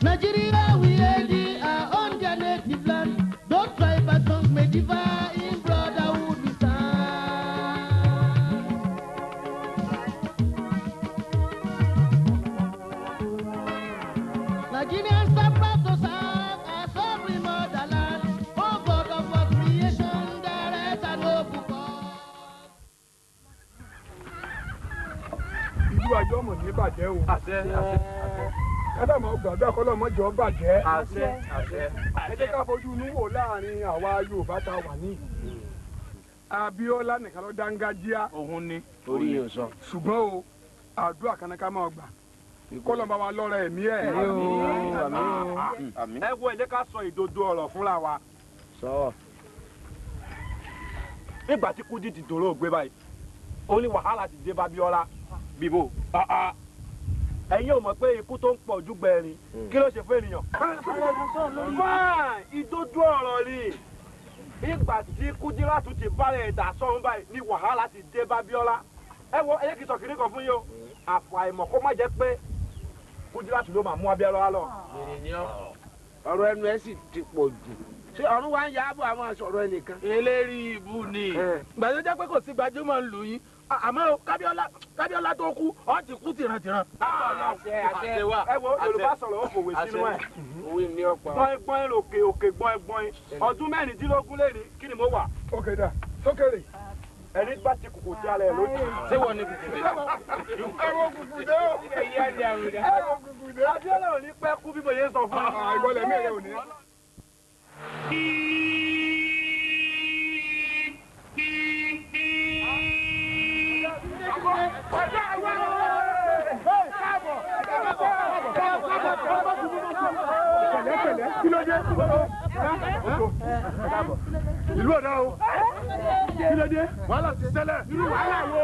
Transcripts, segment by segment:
Nigeria, we ready our own their native land. Don't try but songs may differ in brotherhood we stand. Nigerians are proud to serve our sovereign motherland. Oh God of our creation, direct and open God. ìlú àjọ mọ̀ ní bàjẹ́ o. àṣẹ àṣẹ kádàmọ́ gbàdúrà kọ́lọ́mọ́jọ́ bàjẹ́. àṣẹ àṣẹ. ẹ jẹ́ ká fojú inú wò láàrin àwa Yorùbá tá a wà ní. Abíọ́lá nìkan ló dángájíá òun ni. orí yóò sọ. ṣùgbọ́n o àdúrà kan ní ká máa gbà kọ́lọ́mọ́ bá wa lọ́rọ̀ ẹ̀mí ẹ̀. àmín. ẹ wo ẹ jẹ́ ká sọ ìdodo ọ̀rọ̀ fúnra wa. sọ. nígbà tí Kúdí ti dòrò ògbé báyìí ó ní wàhálà ti dé bá Bíọ́lá bíbó. ẹ̀yin ò mọ̀ pé ikú tó ń pọ̀ ojú gbẹ̀rin kí ló ṣe fún ènìyàn. fáà ìdodo ọ̀rọ̀ ni ìgbà tí Kúdírátù ti bára ẹ̀dá sọ́run báyìí ní wàhálà ti dé bá Bíọ́lá. ẹ wo ẹ yẹ kí n sọ kìnìún kan fún yín o àfàìmọ̀ kó má jẹ́ pé Kúdírátù ló máa mú Abíọ́lá lọ. ọ̀rọ̀ ẹnu ẹ sì ti pọ̀ jù. ṣé ọ̀run wa ń ya àbọ̀ àwọn àṣọ̀rọ̀ ẹnìkan. eléri ibu ni gbàdúrà jẹ́ pé kò sí gbajúmọ̀ ń lù yín À- àmọ́ o, kábíọ́lá kábíọ́lá tó kú ọ́ ti kú tìrantìran. àṣẹ àṣẹ wa. ẹ wo Yorùbá sọ̀rọ̀ ó fòwe sínú ẹ̀. òwe ní ọ̀pá. gbọ́n gbọ́n òkè òkè gbọ́n gbọ́n ọdún mẹ́rìndínlógún lé ní kí ni mo wà ókè dà sókèrè. ẹni bá ti kùkù tí alẹ́ lójú. ṣé wọ́n ní kùkùté. ẹ wo kùkù dé o. ẹ wo kùkù dé. Abíọ́lá ò ní pẹ́ kú bí mo yẹ sọ fún Ah, ìbọlẹ̀ mi ẹ̀rẹ̀ ò ní. pẹ̀lẹ́pẹ̀lẹ́ kí ló dé? ìlú ọ̀dà o kí ló dé? wàhálà ti ṣẹlẹ̀ irú wàhálà wo?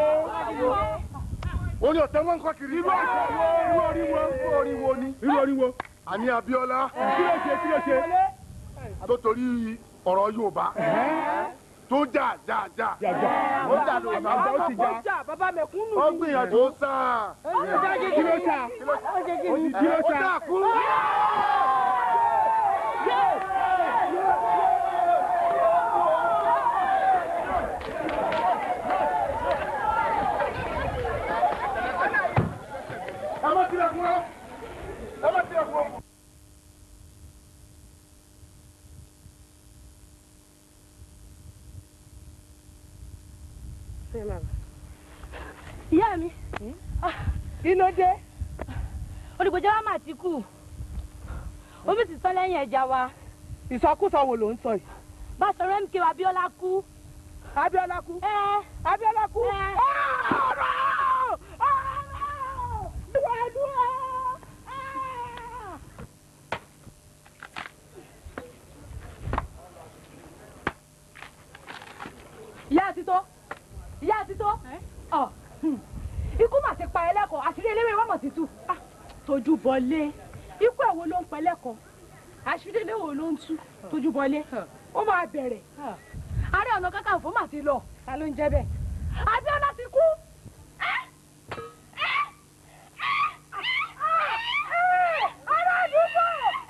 o ní ọ̀tẹ̀ wọn kọ́ kiri. irú ọ̀tẹ̀ wo? irú orí wo? irú orí wo ni? irú orí wo? àní Abíọ́lá kí ló ṣe kí ló ṣe? tó torí ọ̀rọ̀ Yorùbá tó jà jà jà. ó jà lórí bàbá ó ti jà. bàbá mẹ̀kúnnù ó gbìyànjú. ó sà. kí ló sà? kí ló sà? ó dà kú. ẹ má tilẹ̀kùn ọ́ ẹ má tilẹ̀kùn ọ́. ìyá mi kí ló dé olùgbèjà wa mà ti kú omi ti tán lẹ́yìn ẹja wa ìsọkúsọ wo ló ń sọ yìí bá sọ̀rọ̀ mk wa Abíọ́lá kú. Abíọ́lá kú ẹ Abíọ́lá kú ẹ ọ̀rọ̀ ọ̀rọ̀ ìwà ẹdúrà ìyá àtitọ́ ìyá àtitọ́ ọ hmm. ikú mà ti pa ẹlẹ́kọ̀ọ́ àṣírí eléwé wọ́n mọ̀ ti tú Ah, tójú bọlé ikú ẹ̀ wo ló ń pa ẹlẹ́kọ̀ọ́ àṣírí eléwé ló ń tú tójú bọlé ó máa bẹ̀rẹ̀ ààrẹ ọ̀nà kakanfò mà ti lọ ta ló ń jẹ́ bẹ́ẹ̀ Abíọ́lá ti kú. ará àdúgbò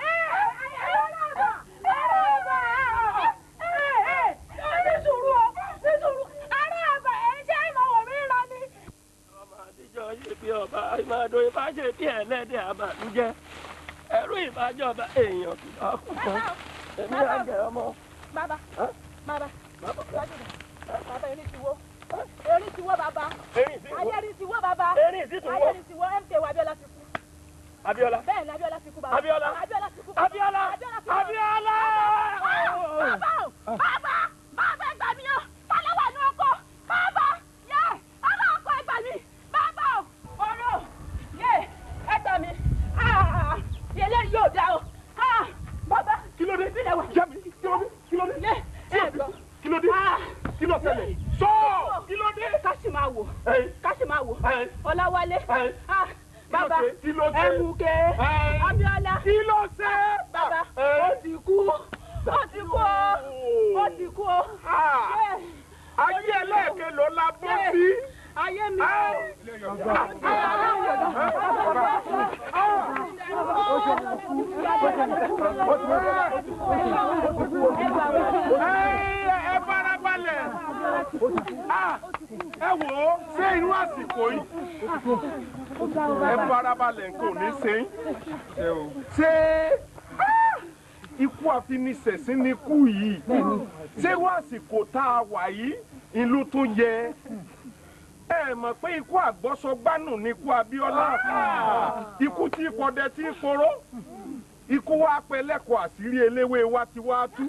ní sùúrù o ní sùúrù ará àgbà ẹ̀ ń jẹ́ ìmọ̀wọ̀ mi rọ ni. ọmọ àtijọ́ ṣe bí ọba ìmọ̀dó ìbáṣe bí ẹlẹ́dẹ̀ àbàlújẹ́ ẹrú ìbájọba èèyàn kì bá kú kan èmi àjẹ ọmọ. bàbá Ẹ́? bàbá bàbá erin ti wó erin ti wó bàbá erin sí ayé erin ti wó bàbá erin sí tún ayé wọ́ erin ti wó mk wa Abíọ́lá ti kú Abíọ́lá bẹ́ẹ̀ ni Abíọ́lá ti kú bàbá Abíọ́lá Abíọ́lá ti kú bàbá Abíọ́lá Abíọ́lá ti kú. Abíọ́lá. bàbá o bàbá bàbá ẹgbà mi o tálẹ́ wà ní ọkọ bàbá yẹ bàbá ọkọ ẹgbà mi bàbá o ọ̀rọ̀ yẹ ẹgbà mi ah yẹlẹ yóò dá o ah bàbá kí ló dé? ìbílẹ̀ wà Jẹ́mi, kí ló dé? kí ló dé? yẹ ẹ gbọ́ kí ló dé? ah kí ló ṣẹlẹ̀? sọ kí ló dé? káṣí máa wò Ẹ̀yin, káṣí máa wò ẹ̀yin, ọláwálé ẹ̀yin, ah kí ló bàbá ṣe? kí ló ṣe? ẹmùkẹ Ẹ̀yin, Abíọ́lá kí ló ṣe? bàbá Ẹ̀yin. ó ti kú ó ti kú o ó ti kú o Ah, Yẹ, ayé ẹlẹ́ẹ̀kẹ́ ló la bọ́ sí. ayé mi Ah, o. ẹ farabalẹ̀ Ah, ẹ wò ó ṣé inú àsìkò yìí ẹ farabalẹ̀ nǹkan ò ní ṣe yín ṣé ah, ikú àfinisẹ̀sín ni ikú yìí ṣé wọ́n àsìkò tá a wà yìí ìlú tún yẹ ẹ mọ̀ pé ikú àgbọ́sọgbánù ni ikú Abíọ́lá ikú tí kọdẹ tí koró ikú wa pẹ́ lẹ́kọ̀ọ́ àṣírí eléwé wa ti wá tú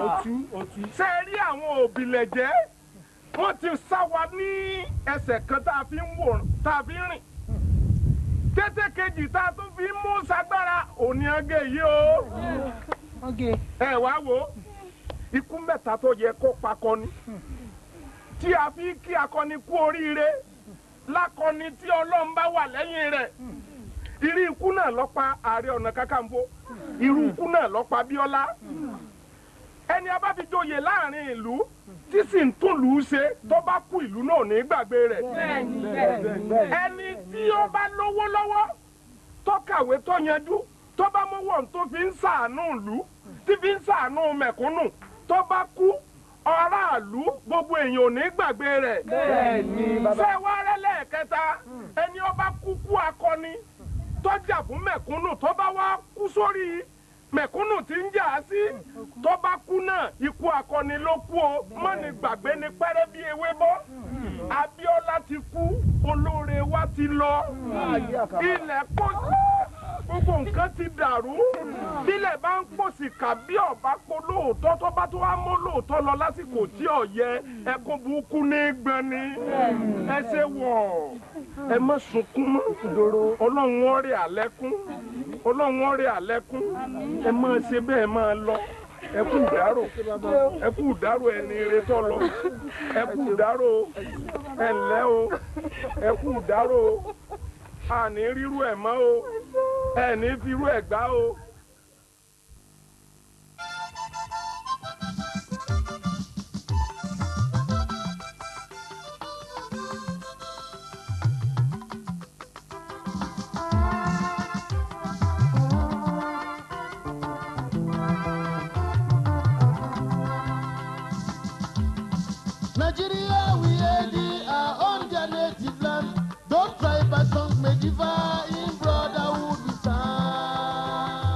ṣe rí àwọn òbílẹ̀jẹ́ wọ́n ti sá wa ní ẹsẹ̀ kan tá a fi ń wò tá a fi ń rìn kété kejì tá a tún fi ń mú sagbára òní ọgẹ yìí o ẹ wá wo ikú mẹ́ta tó yẹ kó pakọni tí a fi kí akọni kú oríire lákọni tí ọlọ́run bá wà lẹ́yìn rẹ̀ irú ikú náà ló pa ààrẹ ọ̀nà kakanfò irú ikú náà ló pa Bíọ́lá ẹni a bá fi joyè láàrin ìlú tí sì ń tún lù ú ṣe tó bá kú ìlú náà ní gbàgbé rẹ̀ ẹni tí ó bá lówó lọ́wọ́ tó kàwé tó yanjú tó bá mọ́wọ́ tó fi ń ṣàánú ìlú tí fi ń ṣàánú mẹ̀kúnnù tó bá kú aráàlú gbogbo èèyàn ò ní gbàgbé rẹ̀ ṣé wàá rẹ́ lẹ́ẹ̀kẹta ẹni ó bá kú kú akọni tọ́jà fún mẹ̀kúnnù tó bá wá kú sórí mẹ̀kúnnù tí ń jà á sí tó bá kú náà ikú akọni ló kú o mọ́ni gbàgbé ni pẹ́rẹ́ bí ewé bọ́ Abíọ́lá ti kú olóore wa ti lọ ilẹ̀ kó gbogbo nǹkan ti dàrú bílẹ̀ bá ń pòsì kà bí ọ̀bá po lóòótọ́ tó bá tó wá mọ́ lóòótọ́ lọ lásìkò tí ò yẹ ẹkún burúkú ní gbani ẹ ṣe wọ̀ ẹ má sunkún mọ́ ọlọ́run ó rẹ̀ àlẹ́kún ọlọ́run ó rẹ̀ àlẹ́kún ẹ má ṣe bẹ́ẹ̀ máa lọ ẹ kú ìdárò ẹ kú ìdárò ẹni ire tó lọ ẹ kú ìdárò ẹ ǹlẹ́ o ẹ kú ìdárò àní rírú ẹ̀ mọ́ o ẹ ní firú ẹ̀ gbá o. Nigeria, we hail our own their native land. Don't try by songs may differ in brotherhood we stand.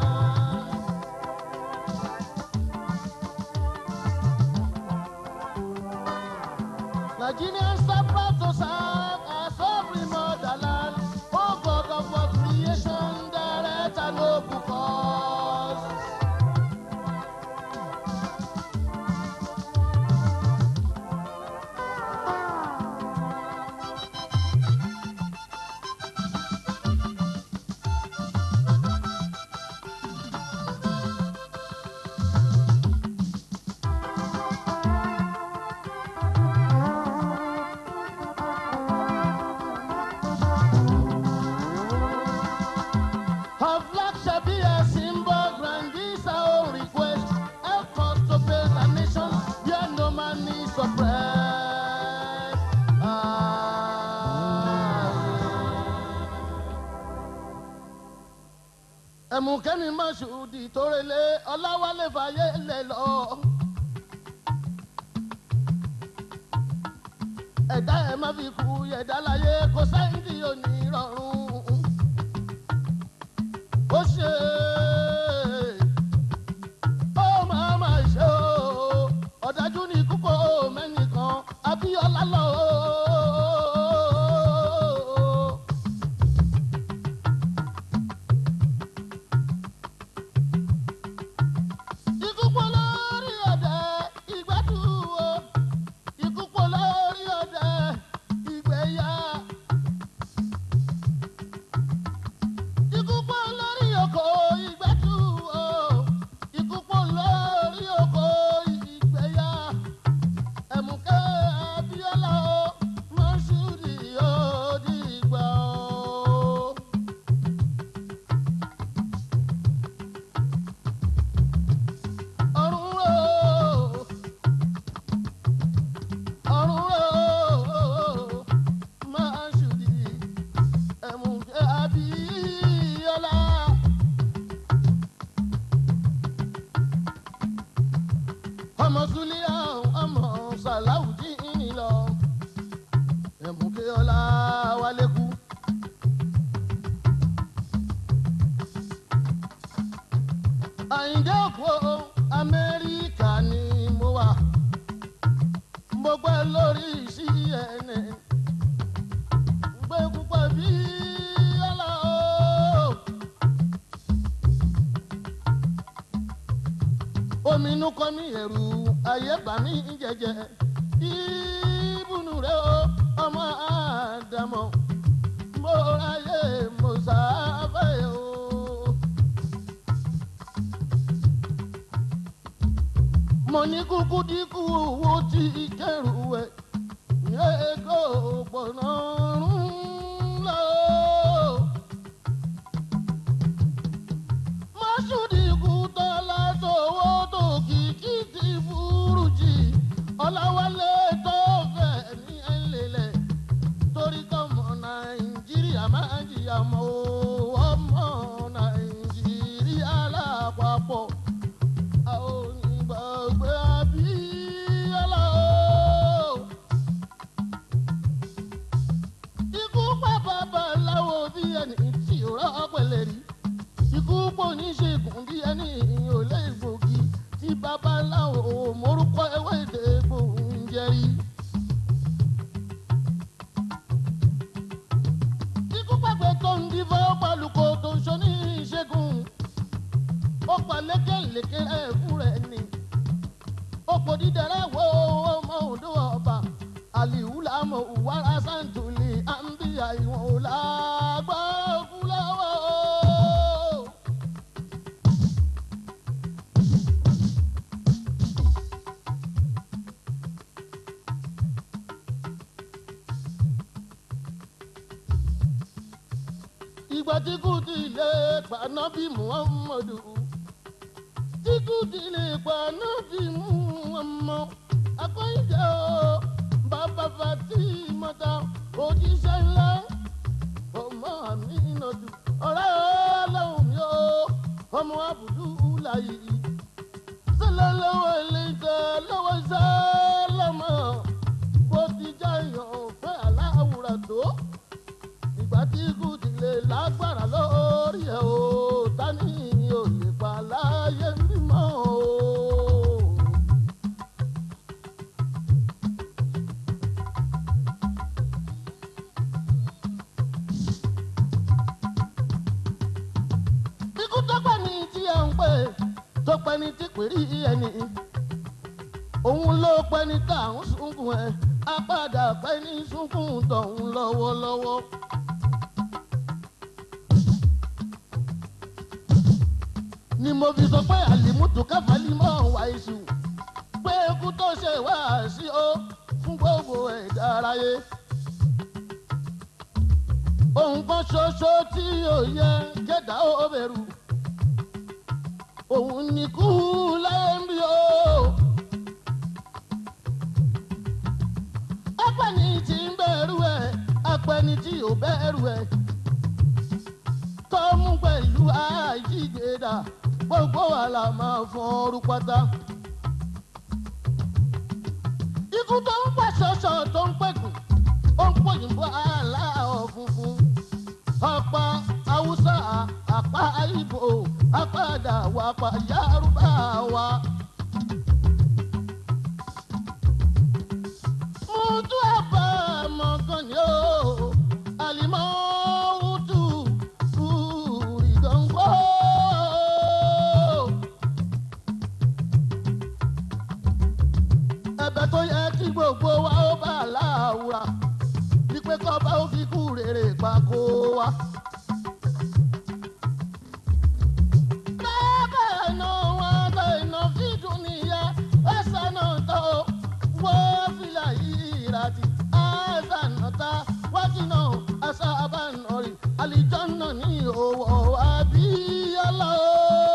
Nigerians are proud to serve our sovereign motherland. Oh God of our creation, direct and noble cause. Her flag shall be a symbol, grand is our request. Help us to build a nation where no man is oppressed. ẹ̀mùkẹ́mi mọ̀ṣúdì tó relé ọláwálé fàyè lè lọ. ẹ̀dá ẹ̀ má fi kú ẹ̀dá láyé kò sẹ́yìn tí ò ní rọrùn ó ṣe ó máa ma ṣe o ọ̀dájú ní kúkọ́ mẹ́nìkan abíọ́lá lọ. Ikú pọ̀ lórí ọ̀dẹ, ìgbẹ́dùn o. Ikú pọ̀ lórí ọ̀dẹ, ìgbẹ́yà. àyíndé òkú amẹ́ríkà ni mo wà mo gbẹ́ lórí cnn gbé púpọ̀ bí ọlọ́ omi inú kọ́ mi ẹ̀rù ayé bà mí jẹjẹ ìbùnú rẹ o ọmọ àdàmọ́ mo ráyè mo sáfẹ́ o. mo ní kúkú dínkù owó tí kẹrù ẹ ẹgbẹ́ òpónà rún lọ. mọ́ṣúdì kú tọ́lá sówó tó kìkì ti burú jì ọ̀làwálé tó fẹ́ ní ẹ̀lẹ́lẹ̀ torí kọ́mọ nàìjíríà máa jìyà mọ́ ọmọ nàìjíríà lápapọ̀ àwọn onígbàgbé abíyálà o. ikú pa babaláwo bí ẹni tí ò rà pẹ̀lẹ́ rí ikú pọ̀ níṣègùn bí ẹni ò lè gbòógì tí babaláwo morúkọ ewé èdè gbòǹjẹ rí. ikú pàgbẹ́ tó ń dífá pálukó tó ń ṣe ní ìṣègùn ó pa lékèlékè ẹ̀fún rẹ̀ ni ó pò dídẹ̀rẹ̀ wo ọmọ òdo ọba àlìhùlámọ̀ ìwárà sàǹtùlì àǹbíyà ìwọ̀n ò lágbá òkú lọ́wọ́. ìgbà tí kò tí lè paná bí muhammadu tí kò tí lè paná bí muhammadu akọ́yìnjẹ́ o bàbá fati mọ́ta òjíṣẹ́ ńlá ọmọ àmì ìnàdù ọ̀rẹ́ ọlọ́run mi o ọmọ àbùdú láyé sọlá lọ́wọ́ ilé ìtẹ́ lọ́wọ́ sálámà bó ti jáyàn fẹ́ aláwùrà tó ìgbà tí kò ti lè lágbára lórí ẹ̀ o tani ò lè pa láyé mímọ́ o. ikú tó pẹ́ ní tí ẹ̀ ń pè tó pẹ́ ní tí pèrí ẹni òun ló pẹ́ ní tá à ń sunkún ẹ̀ á padà pẹ́ ní sunkún tọ̀hún lọ́wọ́lọ́wọ́. ni mo fi sọ pé àlìmútù káfálí mọ́ wá iṣu pé ikú tó ṣe wá sí ó fún gbogbo ẹ̀dá aráyé. ohun kan ṣoṣo tí ò yẹ kẹ́dá ó bẹ̀rù òun ni kú láyé ń bí o. apẹni tí ń bẹ̀rù ẹ̀ apẹni tí ò bẹ̀rù ẹ̀ tọ́mú pẹ̀lú àjígbéda gbogbo wa la máa fọ́n ọrú pátá. ikú tó ń pẹ̀ ṣọ̀ṣọ̀ tó ń pẹ̀gùn ó ń pòyìnbó aláwọ̀ funfun. ọ̀pá haúsá àpá ìbò apádà wà pa yárúbá wa. mo tún àbá mọ̀gàn ni ó àlìmọ́ wúdù ìdánwò. ẹ̀bẹ̀ tó yẹ kí gbogbo wa ó bá láwùrà wípé kọ́ba ó fi kú rèrè pa kó wa. bẹ́ẹ̀ náà wọ́n gbé iná fídùn níyà ẹ̀sán náà tó wọ́n fìlà yìí ìràtì ẹ̀sán náà ta wájú náà ẹ̀sán abánọ̀rì àlìjọ́ náà ní òwò àbíyọ́lá o.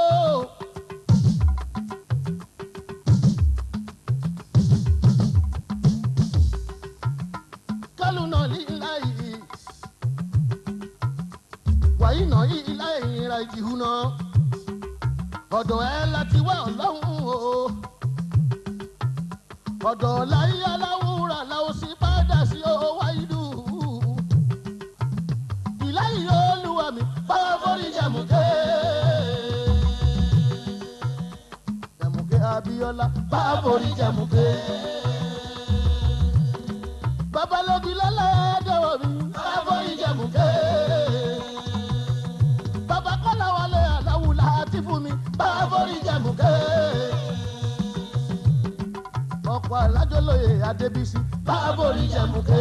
kálù náà lílá yìí wàyí náà lílá yìí ra ìjìhù náà ọ̀dọ̀ ẹ láti wá ọlọ́run o ọ̀dọ̀ láyé aláwùrà làwọn sì padà sí owó wáyé ìláyìí olúwa mi báwa forí jàmùké. abiola báborí jẹmúké. babalógi lọ́lẹ́dẹ̀wọ̀ mi báborí jẹmúké. bàbá kọ́lá wọlé aláwùlá àti fún mi báborí jẹmúké. ọ̀pọ̀ alájọlóye adébísí báborí jẹmúké.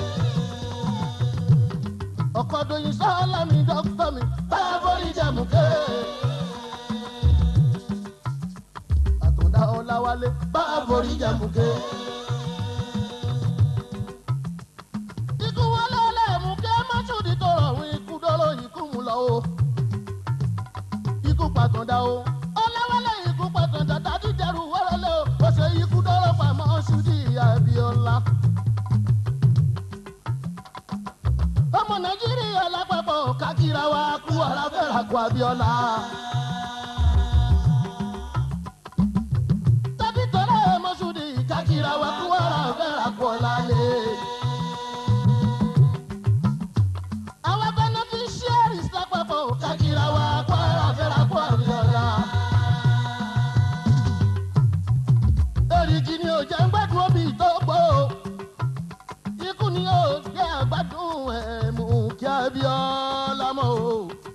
ọkọ̀ dòyìn sọ́ọ́lá mi dókítà mi báborí jẹmúké. àtúndá ọláwálé báborí jẹmúké. ikú wọlé lẹ́mú kí mọ́ṣúdì tó rọrùn ikú dọ́rọ̀ ikú mú lọ o. ikú pàtàndà o ọláwálé ikú pàtàndà dájú dẹrù wọ́rọ́lẹ́ o ó ṣe ikú dọ́rọ̀ pa mọ́ṣúdì abiola. ọmọ nàìjíríà lápapọ̀ kákìrà wa kú ọ̀rá fẹ́ràn kú abiola. tàbí tọ́lá mọ́ṣúdì kákìrà wa kú ọ̀rá fẹ́ràn kú ọ̀làlẹ́. àwọn beneficiaries lápapọ̀ kákìrà wa kú ọ̀rá fẹ́ràn kú abiola. èrìgì ni ò jẹ́ ń gbádùn omi tó gbó ikú ni ó jẹ́ àgbádùn ẹ̀mú kí abiola mọ́ o.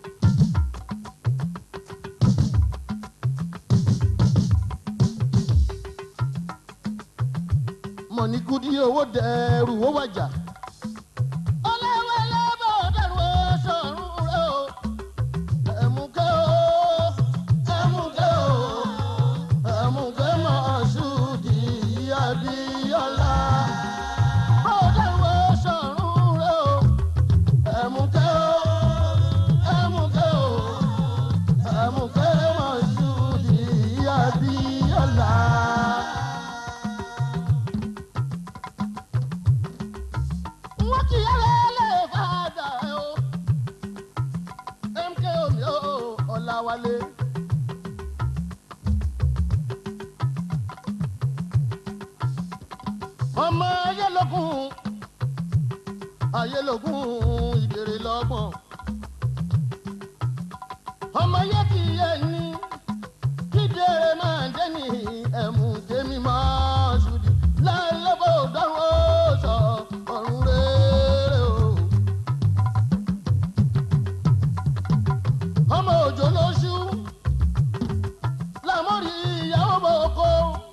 mọ̀ní kudi owó dẹrù owó wájà. ọlẹ́wẹ̀lẹ́ bọ̀ dẹrù sọ̀rùn rẹ̀ o. ẹ̀mùkẹ́ o ẹ̀mùkẹ́ o ẹ̀mùkẹ́ mọ̀ ṣùdì abiola. bọ̀ dẹrù sọ̀rùn rẹ̀ o. ẹ̀mùkẹ́ o ẹ̀mùkẹ́ o ẹ̀mùkẹ́ mọ̀ ṣùdì abiola. wọ́n ti yẹ́lẹ́ lè fàdà o. mk omi o ọ̀làwálé. ọmọ ayélujáfún ayélujáfún ìbèrè lọ́gbọ̀n. ọmọ yẹ ti yẹ ní kídèrè máa ń dẹ́ni ẹ̀mú tèmi máa ṣùdì lálẹ́bọ̀ dánwó sọ ọ̀run rere o. ọmọ òjò lóṣù làmọ́rí ìyàwó bò kó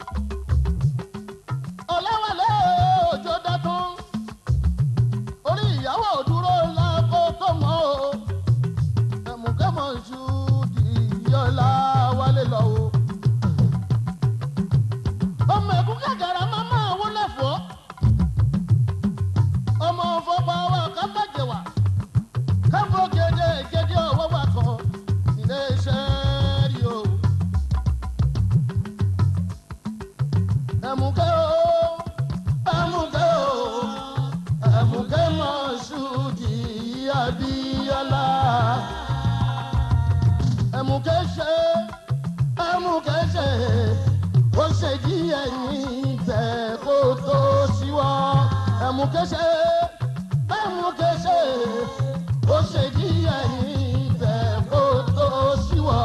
ọ̀lẹ́wàlẹ́ òjò dátún orí ìyàwó dúró lákó tó mọ́ o ẹ̀mùkẹ́mọ̀ ṣù di yọ̀ọ́lá wálé lọ o ọmọ ẹkún kẹkẹrẹ máa máa wọlé fọ ọmọ fọpá wa kábàjẹ wa káfọ gèdè gèdè ọwọ́ wa kan ilé iṣẹ́ rí o. ẹ̀mùkẹ́ o ẹ̀mùkẹ́ o ẹ̀mùkẹ́ mọ̀ ṣùdì abíyálà ẹ̀mùkẹ́ ṣe ẹ̀mùkẹ́ ṣe ó ṣe díẹ̀ níbẹ̀ kó tó ṣíwọ́ ẹ̀mùkẹ́ṣe ẹ̀mùkẹ́ṣe ó ṣe díẹ̀ níbẹ̀ kó tó ṣíwọ́.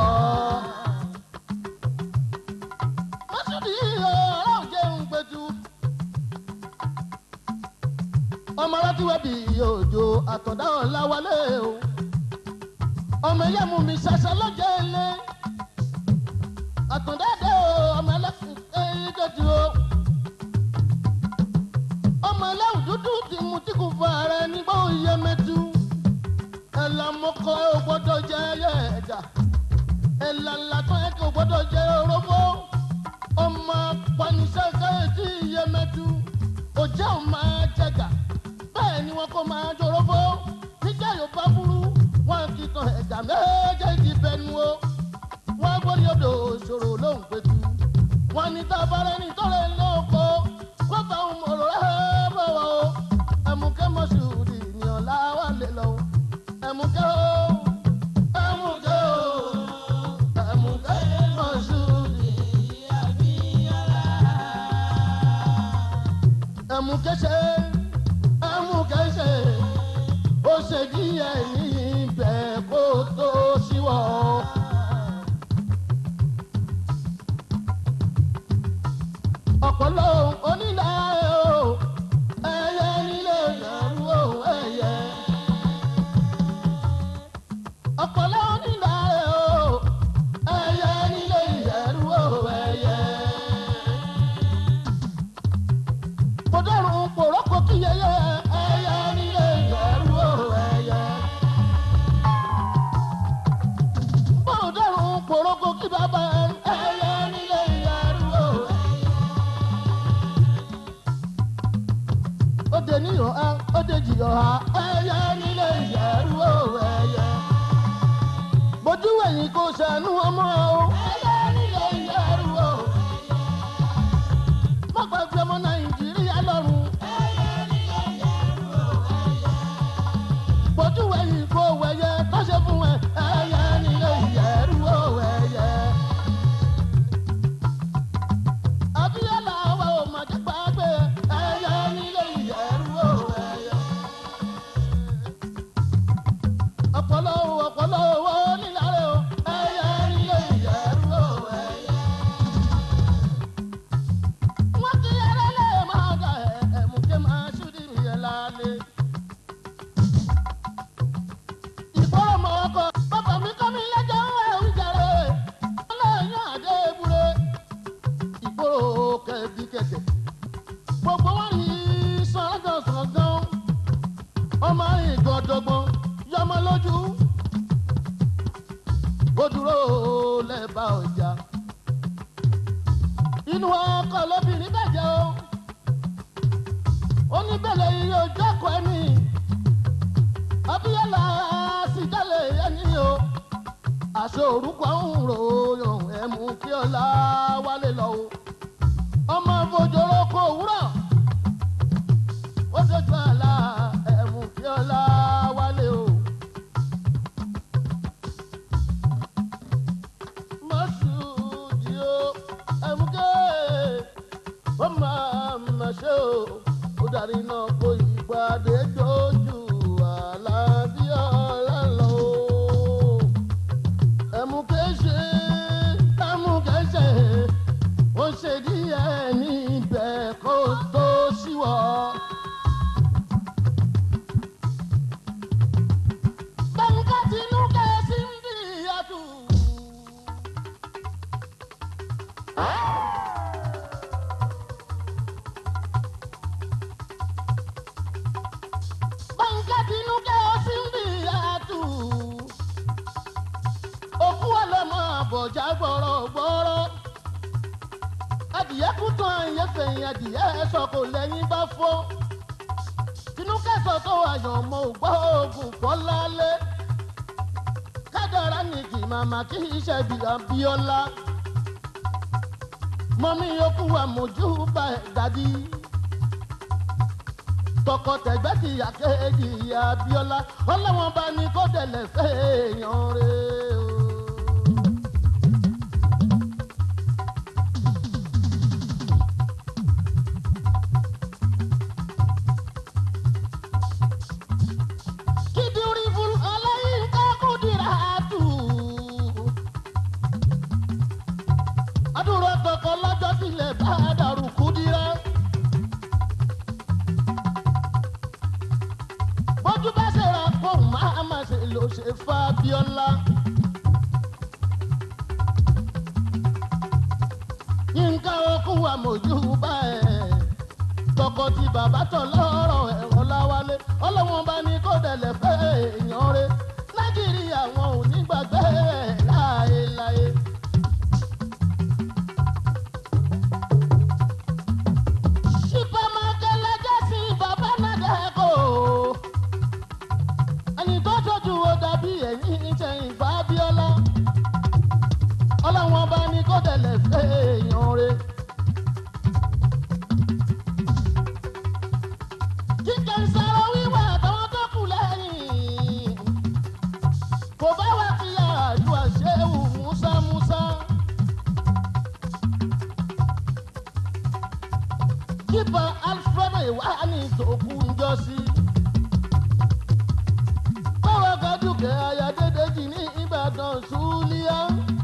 mọ́sùlùmí ọ̀rọ̀ jẹun gbẹ̀jú. ọmọ alátiwẹ́ bí òjò àtọ̀dá ọ̀la wálé o ọmọ ẹ̀yà mú mi ṣaṣa lọ́jọ́ ilé àtúndẹ́dẹ́ o ọmọ ẹlẹ́kùn ẹyin dẹ́tí o. ọmọ ẹlẹ́wù dúdú ti mú tí kò fọ ààrẹ nígbà òye mẹ́tú. ẹ̀là mọ́kọ́ ẹ̀ ò gbọ́dọ̀ jẹ́ ẹyẹ ẹ̀dá. ẹ̀là ńlákan ẹ̀ kò gbọ́dọ̀ jẹ́ orógbó. ọmọ panisẹ́sẹ́ etí iye mẹ́tú. òjẹ́ ò máa jẹ̀gà. bẹ́ẹ̀ ni wọn kò máa jorógbó. níjà yóò bá burú wọn kì í tan ẹ̀dá méjèèjì bẹnu o wọ́n gbórí odò ṣòro lóhùn pẹ̀tù. wọ́n ní tábàárẹ̀ ní tọ́lẹ̀ lóko wọ́n bá òun mọ̀rọ̀ ẹ̀ bọ̀wọ̀ o. ẹ̀mùkẹ́ mọ̀ṣúrì ni ọ̀la wà lé lọ. ẹ̀mùkẹ́ o ẹ̀mùkẹ́ o ẹ̀mùkẹ́ mọ̀ṣúrì ẹ̀mùkẹ́ ṣe ẹ̀mùkẹ́ ṣe ó ṣe díẹ̀ níbẹ̀ kó tó ṣíwọ́. ha ẹyẹ nílé ìyẹ̀rú o ẹyẹ. bójú ẹ̀yìn kò ṣàánú ọmọ o ẹyẹ nílé ìyẹ̀rú o ẹyẹ. má gbàgbé ọmọ nàìjíríà lọ́rùn. ẹyẹ nílé ìyẹ̀rú o ẹyẹ. bójú ẹ̀yìn kò wẹ̀yẹ tó ṣe fún ẹ ẹyẹ nílé ìyẹ̀rú o ẹyẹ. Abíọ́lá wa ò mà jẹ́ gbàgbé ẹyẹ nílé ìyẹ̀rú o ẹyẹ. Ọ̀pọ̀lọ́ ọ̀pọ̀lọ́ owó nílàrẹ̀ o ẹyẹ nílé ìyẹ̀rú o ẹyẹ. Wọ́n ti yẹrẹ lé máa dà ẹ̀ ẹ̀mùkẹ́ máa ṣúdì mí ẹ̀ lálẹ́. Ìgbọ́rọ̀ mọ̀ ọkọ̀ bàbá mi kọ́ mi lẹ́jọ́ ẹ̀ ń jẹrẹ. Ọlọ́yún àdé ebure ìgboro kẹbi kẹkẹ gbogbo wọn ní sọ̀rọ̀gàn sọ̀gàn ọmọ ìgọ̀dọ̀gbọ̀n yọmọ lójú ó dúró lẹ́bàá ọjà inú ọkọ̀ lóbìnrin bàjẹ́ o oníbẹ̀lẹ̀ iye ojú ọkọ̀ ẹni abíyálà sì jálè ẹni o àṣọ orúkọ ń ròyìn ẹ̀mú kí ọlá wálé lọ o ọmọ fojoro kò wúrọ̀ ó dojú àlá ẹ̀mú kí ọlá wálé o. mọ́ṣúdì o ẹ̀mú ké ó máa ma ṣe o ó darí náà kó ìgbàdé dojú àlá bí ọlá lọ o ẹmu kẹsẹ ẹmu kẹsẹ ó ṣe díẹ̀ níbẹ̀ kó tó ṣíwọ́. gbẹ̀ngà tinú kẹ́sì ń bí ìyàtú. gbẹ̀ngà tinú kẹ́sì ń bí ìyàtú òkú ọlọmọ àbọ̀já gbọ̀rọ̀gbọ̀rọ̀ adìyẹ kú tán àyè fẹ̀yìn adìyẹ sọ̀kò lẹ́yìn bá fọ́ tinúkẹ́sọ̀ tó àyàn ọmọ ògbọ́ oògùn fọ́ lálẹ́ kádàrá ní kì màmá kí iṣẹ́ bí abíọ́lá mọ́mí yòókù àmójú bá ẹ̀ dàdí tọkọtẹgbẹ́ ti yà kéèjì abíọ́lá ọlọ́wọ́n bá ní kó dẹ̀lẹ̀ fẹ́ èèyàn rẹ̀ o. Kiduri fún Ọláyínká Kúdírátù. Adúrò tọkọ lọ́jọ́ tilẹ̀ bá dàrú Kúdírá. bójú bá ṣe ra fóun máa ma ṣe ló ṣe fábíọ́lá. yínká okú wa mojú bá ẹ̀ tọkọ tí bàbá tọ̀ lọ́rọ̀ ẹ̀rọ láwálé ọlọ́wọ́n bá ní kó dẹ̀lẹ̀ fẹ́ èèyàn rẹ̀ nàìjíríà wọn ò ní gbàgbé ẹ̀ láéláé. Ṣípàmákẹ́lẹ́ jẹ́ sí bàbá Nàdẹ́kọ̀ ẹni tó tójú wo dàbí ẹ̀yìn ìtẹ̀yìn fábíọ́lá ọlọ́wọ́n bá ní kó tẹ̀lé fẹ́ èèyàn rẹ̀. kíkẹ́ ń sọ̀rọ̀ wíwà àtàwọn tó kù lẹ́yìn kò bá wà fi àjù àṣewù músámúsá. kípa alfredo ìwà ní ìtòkù ń jọ sí báwa gàdúkẹ́ ayádedeji ní ìbàdàn ṣúlíà.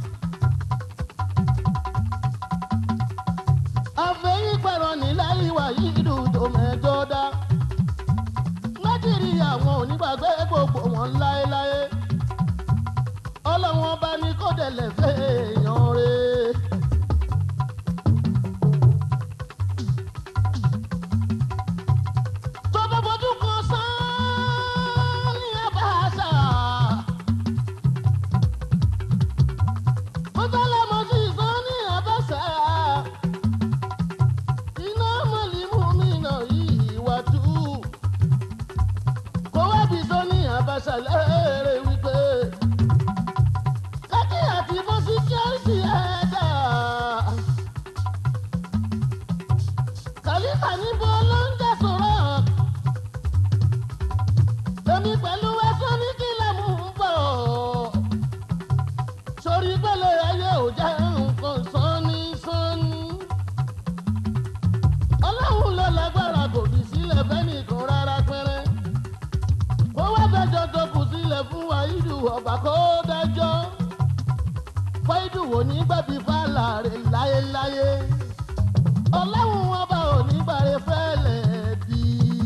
àfẹ́yìn pẹ̀rọ nílẹ̀ ìwà yìí dùn tó mẹ́jọ dá. nàìjíríà wọn ò ní gbàgbé gbogbo wọn láéláé. ọlọ́wọ́n bá ní kó dẹ̀lẹ̀ fẹ́ èèyàn rẹ̀. tó bá fojú kan sán ní abáṣà. mọ́tàlá mo sì sán ní abáṣà. iná mọ̀límù mi náà yìí wà tú. kó dájọ́ fáìdùwò ní gbàbí fàlàrè láyéláyé ọlọ́run ọba ò ní gbàre fẹ́lẹ̀ bí.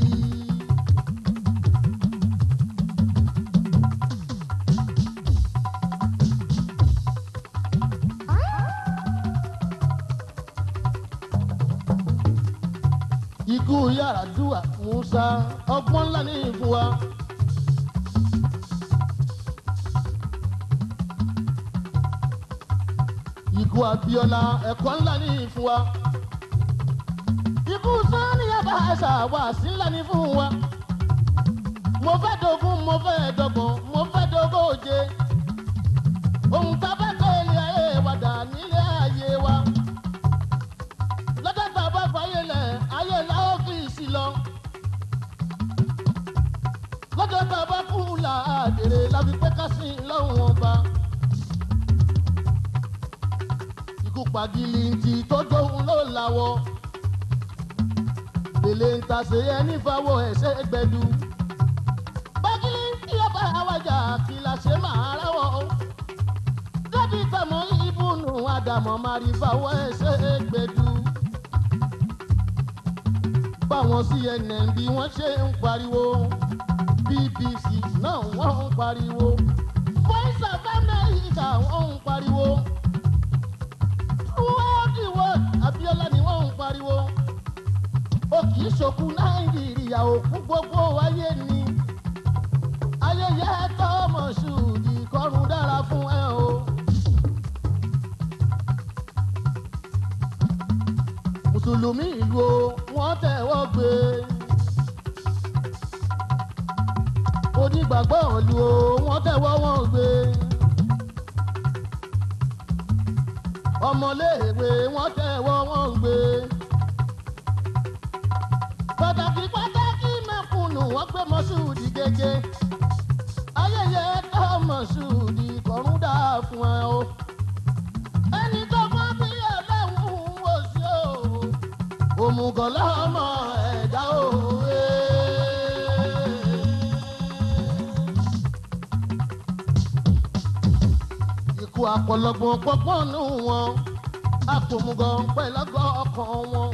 ikú yàrá dùwà musa ọgbọ́n ńlá ní ìfún wa. ikú abiola ẹ̀kọ́ ńlá ní ìfún wa. ikú sani yaba ẹ̀sà wà sí ńlá ní fún wa. mo fẹ́ dogun mo fẹ́ dọ́gbọ̀n mo fẹ́ dógóje. ohun tá a bá kọ́ ilé ayé wa dà nílé ayé wa. lọ́jọ́ tá a bá fàyè lẹ̀ ayé la ó fi sí lọ. lọ́jọ́ tá a bá kú là á dèrè la fi pé ká sí lọ́hùn ọba. ikú pagili ti tó dóhun ló lawọ́. Bèlè ń ta ṣe ẹni fáwọ́ ẹ̀ṣẹ́ gbẹ̀dú. Pagili tí ó bá wájà kí la ṣe máa ráwọ̀. Débi tàmọ́ ìbùnú Ádámọ̀ máa rí fáwọ́ ẹ̀ṣẹ́ gbẹ̀dú. Báwọn CNN bí wọ́n ṣe ń pariwo. BBC náà wọ́n ń pariwo. Voice of America wọ́n ń pariwo world the world abiola ni wọn ń pariwo ó kì í ṣokú nàìjíríà òkú gbogbo ayé ni ayẹyẹ tọmọ ṣùdì kọrùn dára fún ẹ o. mùsùlùmí ìlú o wọn tẹwọ́ gbé onígbàgbọ́ ìlú o wọn tẹwọ́ wọn gbé. ọmọléèwé wọn tẹwọ́ wọn gbé. pàtàkì pàtàkì mẹ́kùnù wọn gbé mọ́ṣúùdì gẹ́gẹ́. ayẹyẹ tó mọ́ṣúùdì kọ̀rún dà fún ẹ o. ẹni tó mọ bí ẹlẹ́wùn wò sí o. òmùgọ̀ lọ́mọ ẹ̀dá òwe. ikú àpọ̀lọpọ̀ pọ́pọ́n nù wọn àpòmùgọ̀ pẹ̀lọ́gọ́ ọkàn wọn.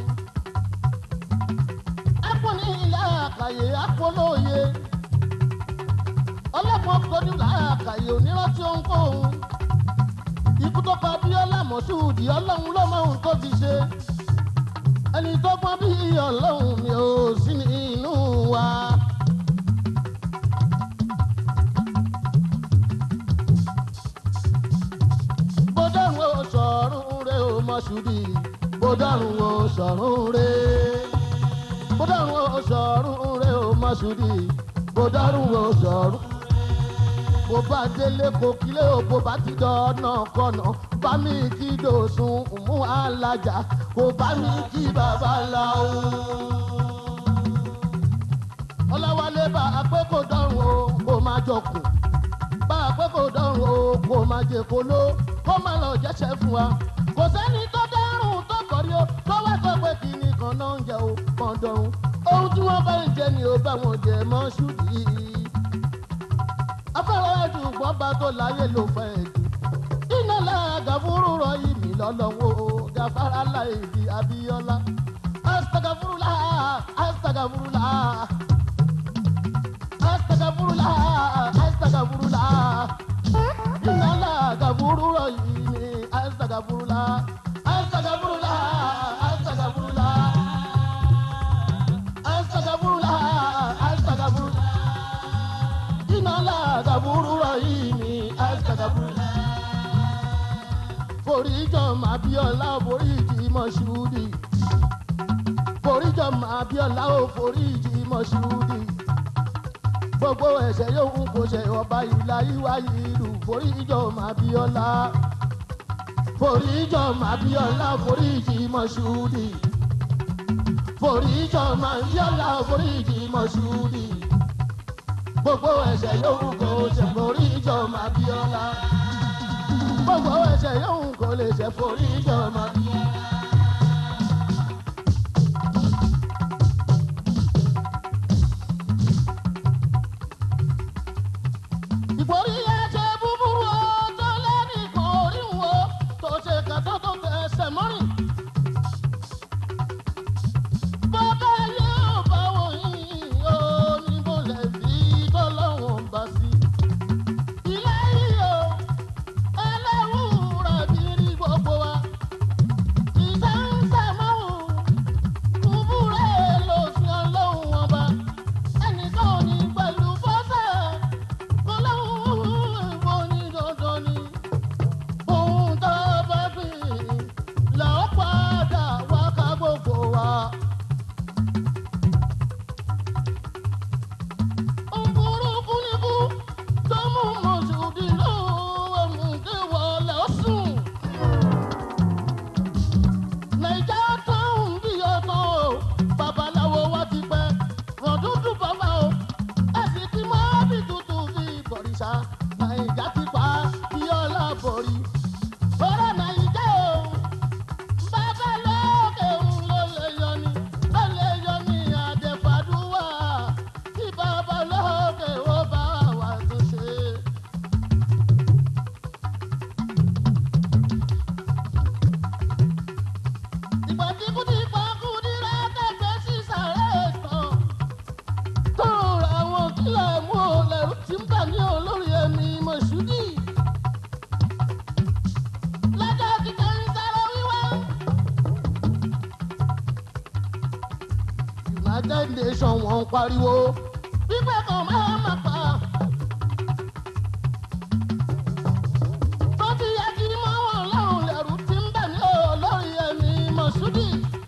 akọni ilé àkàyè akọlóye ọlọ́pàá kọjú làákàyè onírántí ohunkóhun. ikú tó pa bíọ́lá mọ̀ṣúùdì ọlọ́run ló mọ ohun tó fi ṣe. ẹni tó pọ́n bí ọlọ́run mi ò sí nínú wa. bọ́dọ̀rùn ó sọ̀rùn rẹ̀ ó mọ̀ṣúdì bọ́dọ̀rùn ó sọ̀rùn rẹ̀ bọ́dọ̀rùn ó sọ̀rùn rẹ̀ ó mọ̀ṣúdì bọ́dọ̀rùn ó sọ̀rùn. bó bá délé kò kílé o bó bá ti dọ̀nà kọ̀nà bá mi kí dòsùn mú alájà kò bá mi kí babaláwo. ọlọ́wálé bá a pé kò dọ̀rùn o kò má jọkùn bá a pé kò dọ̀rùn o kò má jẹ kóló kó má lọ jẹ́sẹ̀ fún wa. kò sẹ́ni tó dárùn tó kọ̀rí o tó wá sọ pé kìíní kan náà ń jẹ o kàn dọ̀rùn. ohun tí wọ́n bá ń jẹ ni ó bá wọn jẹ mọ́ ṣùdí. afẹ́rẹ́ ẹ̀dùnkàn bá tó láyé ló fẹ́ ẹ̀dùn. iná láàgà fúrú rọ ìmì lọ́lọ́wọ́ gàfárá láìdí abíọ́lá. astagafurula astagafurula astagafurula astagafurula inala gaburu rahimi astagfirullah astagfirullah astagfirullah astagfirullah astagfirullah inala gaburu rahimi astagfirullah foríjọ màbíọ́lá foríjì mọ́ṣúdì foríjọ màbíọ́lá ò foríjì mọ́ṣúdì gbogbo ẹ̀ṣẹ̀ yòówù kò ṣe ọba ìlà ìwà ìlú foríjọ màbíọ́lá foríjọ màbíọ́lá foríjì mọ́ṣúdì foríjọ màbíọ́lá foríjì mọ́ṣúdì gbogbo ẹ̀ṣẹ̀ yòówù kò ṣe foríjọ màbíọ́lá gbogbo ẹ̀ṣẹ̀ yòówù kò lè ṣe foríjọ màbíọ́lá. ìgbórí ẹ̀jẹ̀ bú borí. Bọ́lá Nàìjíríà o, bàbá lókè òun ló lè yọ ni, ló lè yọ ni àdèfàdúwà. Tí bàbá lókè ó bá wà tó ṣe. Ìgbà tí kú ti pa kú ní rẹ́tẹ̀gbẹ́ sí sàrẹ́ tán. Tó ra àwọn kílẹ̀ mú o lẹ́rú tí ń bà ní olórí ẹni Mọ̀ṣúdì. Lọ́jọ́ kíkẹ́ ń sáré wíwá. United Nations wọ́n ń pariwo. Pípẹ́ kan máa ma pa. Tó ti yẹ kí mọ́ wọn lọ́rùn lẹ́rú tí ń bà ní olórí ẹni Mọ̀ṣúdì.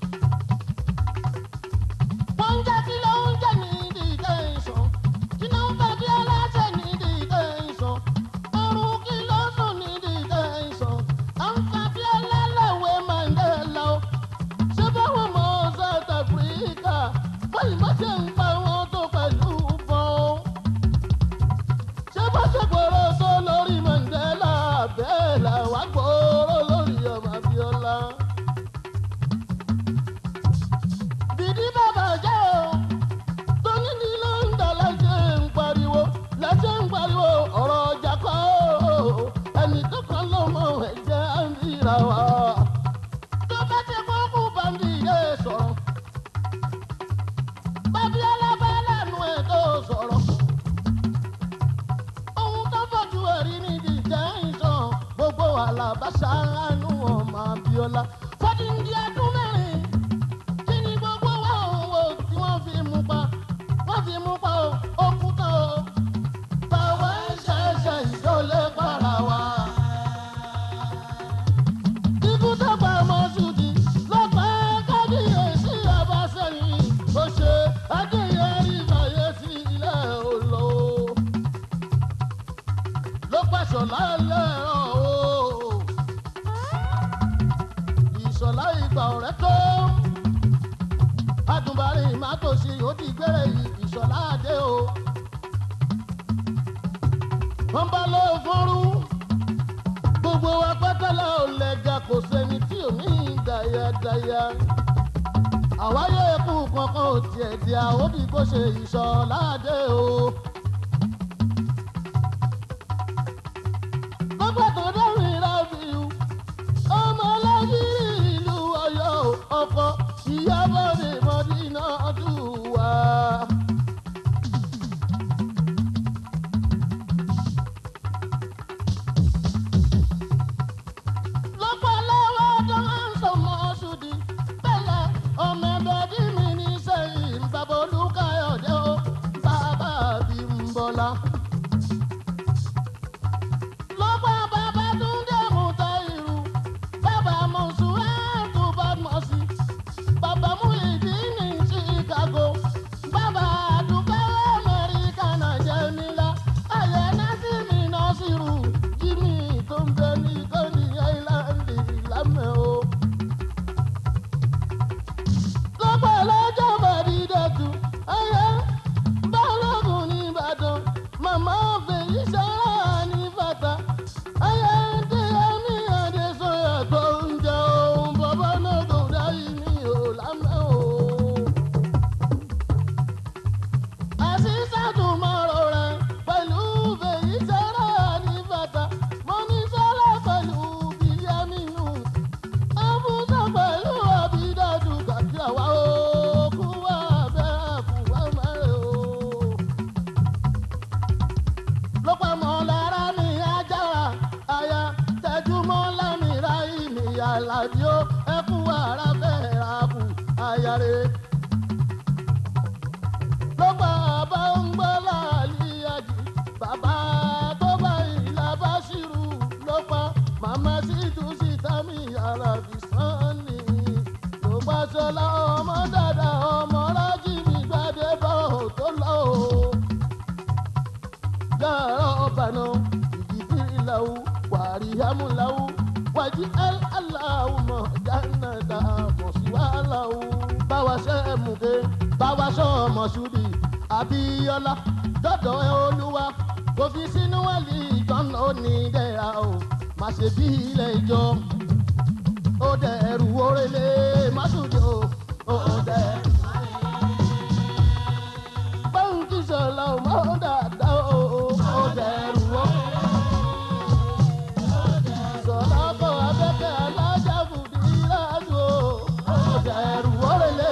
Wọ́n ń jẹ́ kí ló ń jẹ́ ní detention. Kí ló ń fẹ́ bí aláṣẹ ní detention. Ọrùn kí ló sùn ní detention. À ń fa bí ẹlẹ́lẹ́wẹ̀ Mandela o. Ṣé báwọn ọmọ South Africa báyìí má ṣe ń pa wọn tó pẹ̀lú bọ́n? Ṣé bá ṣe gbòòrò tó lórí Mandela bẹ́ẹ̀ làwọn gbòòrò lórí ọmọ Abiola? Bìdí bàbá jẹ́ o tóní ní ló ń dà láṣẹ ń pariwo láṣẹ ń pariwo ọ̀rọ̀ ọjà kọ́ o ẹnì tó kàn ló mọ ẹ̀jẹ̀ à ń ríra wa. tó bá ti kókó bàmí yé sọ̀rọ̀ babiola bá lẹ́nu ẹ̀ tó sọ̀rọ̀ ohun tó fojú ẹ̀rí ní ìdíjẹ́ ìṣàn gbogbo àlàbáṣà àánú ọmọ Abíọ́lá fọdíndí ọdún mẹ́rin kí ni gbogbo wa òun wo tí wọ́n fi mú pa wọ́n fi mú pa o ó kú tán o báwa ń ṣẹ̀ṣẹ̀ ìdólé para wa. ikú tó pa Mọ́ṣúdì ló pa kábíyèsí Ọbásanjọ́ ó ṣe adéyẹrí fàyèsí ilẹ̀ òlò ló pàṣọ lálẹ́ ọ̀ o ìṣọ̀lá ìgbà ọ̀rẹ́ tó adùnbárí mátòsí ó ti gbére ìṣọ̀lá adé o. wọ́n bá lọ fọ́rú gbogbo wa pátálà ò lẹ́gà kò sẹ́ni tí ò ní dayadaya. àwáyé ikú kankan ò tiẹ̀ di àwòbí kó ṣe ìṣọ̀lá adé o. gbogbo tó dẹ́rìn rábìú ọmọ lẹ́yìn ìlú ọ̀yọ́ ọkọ̀ ìyábọ̀ ní mọ́dínà dùwà. lọ́pọ̀lọpọ̀ tó ń sọ Mọ́ṣúdì bẹ́lẹ̀ ọmọ ẹgbẹ́ bí mi ní sẹ́yìn bàbá Olúkáyọ̀dé o bàbá Bímbọ́lá. lọ́pọ̀ bàbá Túndé Mùtáírù bàbá Mọ̀ṣúrátù Bàdmọ̀sí bàbá Muyideen ní Chicago bàbá Àdùkẹ́ Amẹ́ríkà náà jẹ́ nílá ayé Násìmí Násìrù Jimmy tó ń bẹ ní Coney Island lámẹ́ o. lọ́pọ̀ lọ́jọ́ bàdídẹ́tù ayé Balógun ní Ìbàdàn màmá fèyí sára ní bàtà ayé tí ẹni Adésọyà tó ń jẹ ohun bàbá náà kò dáyé ní òlámẹ́ o. àṣìṣàtún máa rọra pẹ̀lú fèyí sára ní bàtà mo ní sọ́lá pẹ̀lú bíyámínú àbúṣọ pẹ̀lú àbídàdù kàkí àwa ó kú wá bẹ́ẹ̀ kú wá mẹ́rẹ̀ o ló pa mọ́ lára ní ajára àyà tẹjúmọ́ lámìíra ìmìyà làbí ó ẹkú ara fẹ́ẹ́ ra kù àyàrè. ló pa bá ń gbọ́ láàlíyàjì bàbá tó bá ìlà bá ṣírù ló pa màmá sí tún sí tàmí alábì sanni. ló pa sọlá ọmọ dàda ọmọ rájì mi gbàdé bọ́ tó lọ o yàrá ọ̀bànà ìdìbìrì làwù wàríyàmù làwù wàjí aláwù mọ̀ jánàdà mọ̀síwá làwù. báwa ṣe é mùké báwa ṣọ Mọ́ṣúdì Abíọ́lá dọ́dọ̀ ẹ olúwa kò fi sínú wàlí ìjọ́nà onídẹ̀ra o má ṣe bí ilé ìjọ ó dẹrù orele má sùnjò ó dẹrù. báńkì sọlá ò mọ dáadáa ó ó dẹrù ó. sọlá kọ abẹ́kẹ́ alájà fùdí láàzú ó dẹrù orele.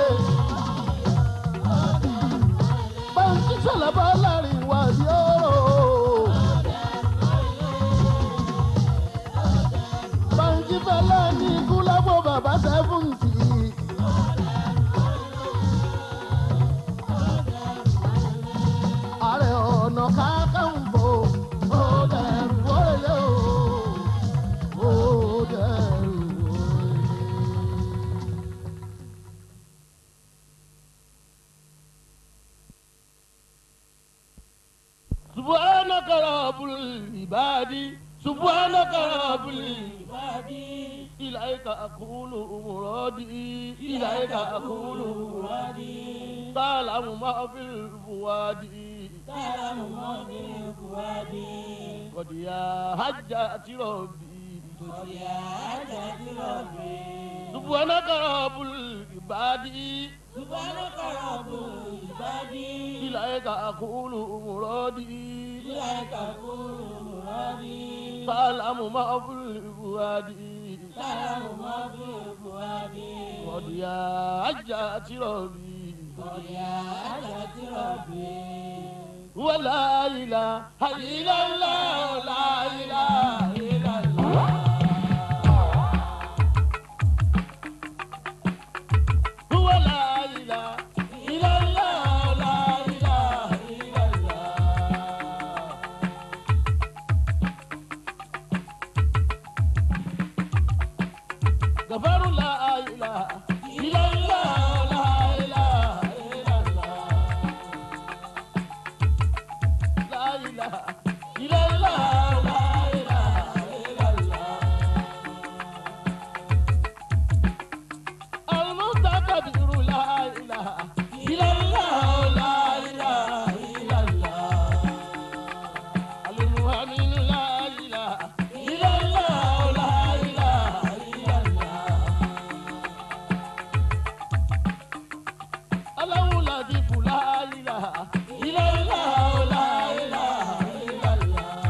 báńkì sọlá bá láàrin wá sí ọ̀rọ̀. báńkì fẹlẹ ní kúlábọ bàbá sẹfúntì. ààrẹ ọ̀nà kákàǹfò ó dẹrù wọlé o ó dẹrù wọlé. سبحانك رب العباد سبحانك رب العباد إليك أقول مرادي إليك أقول مرادي تعلم ما في الفؤاد تعلم ما في الفؤاد قد يا حجة ربي قد يا حجة ربي سبحانك رب العباد سبحانك رب العباد إليك أقول مرادي إليك أقول مرادي تعلم ما في الفؤاد تعلم ما في الفؤاد قد يا حجة ربي قد يا حجة ربي ولا إله إلا الله لا إله إلا الله هو لا إله إلا الله لا إله إلا الله غفر لا إله إلا الله لا إله إلا الله لا إله إلا الله لا إله إلا الله المتكبر لا إله إلا الله لا إله إلا الله المؤمن لا إله إلا الله لا إله إلا الله الله لطيف لا إله إلا الله لا إله إلا الله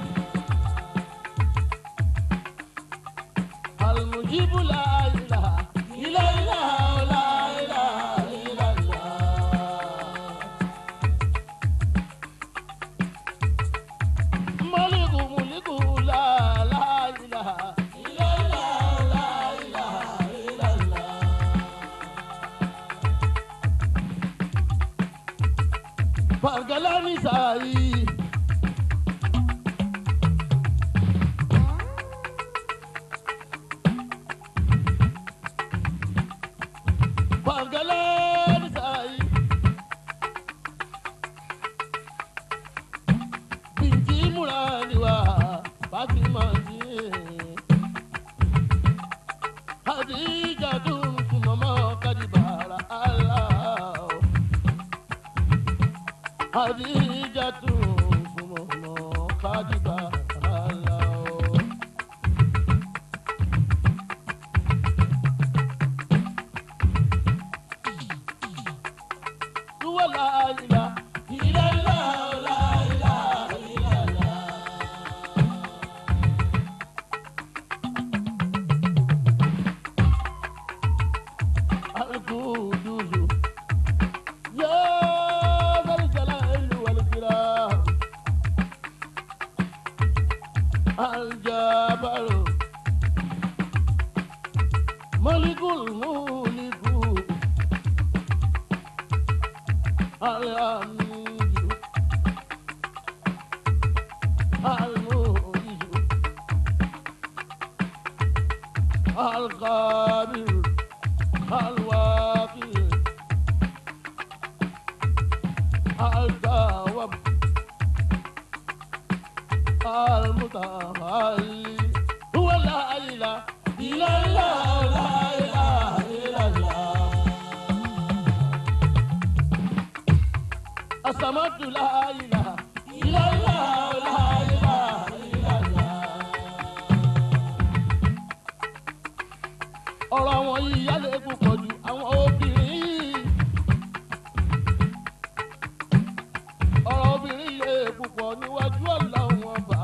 المجيب لا إله إلا الله لا إله إلا الله ملك ملك لا لا إله إلا الله لا إله إلا الله Pargalani sai Pargalani sai Binti murani wa Fatima ji Hadija dun kumama kadibara Allah Hadijatu fumono kadiba alao. Tuwa la ila ila la la ila ila la. Al-Qudusu يا ذا الجلال والإكرام الجبل ملك الملك الأمين المعز القادر الواقي الجواب المتعالي هو لا إله إلا الله لا إله إلا الله الصمد لا إله إلا الله لا إله إلا الله ọ̀rọ̀ àwọn yìí yálẹ̀ púpọ̀ jù àwọn obìnrin yìí. ọ̀rọ̀ obìnrin lè púpọ̀ níwájú ọlọ́run ọba.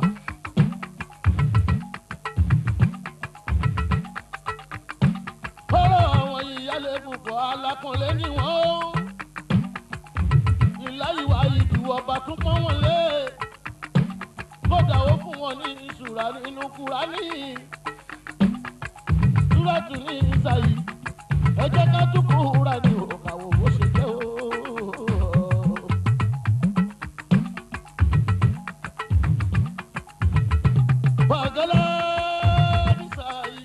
ọ̀rọ̀ àwọn yìí yálẹ̀ púpọ̀ alákùnlé ni wọ́n. ìláyìwá ìdù ọba tún pọ́n wọn lé. kódà ó fún wọn ní ìṣúra nínú kúránì. túrátù ní ìsàyí ẹ jẹ́ ká tún kúránì òkàwò bó ṣe jẹ́ o. Bagala Nisai.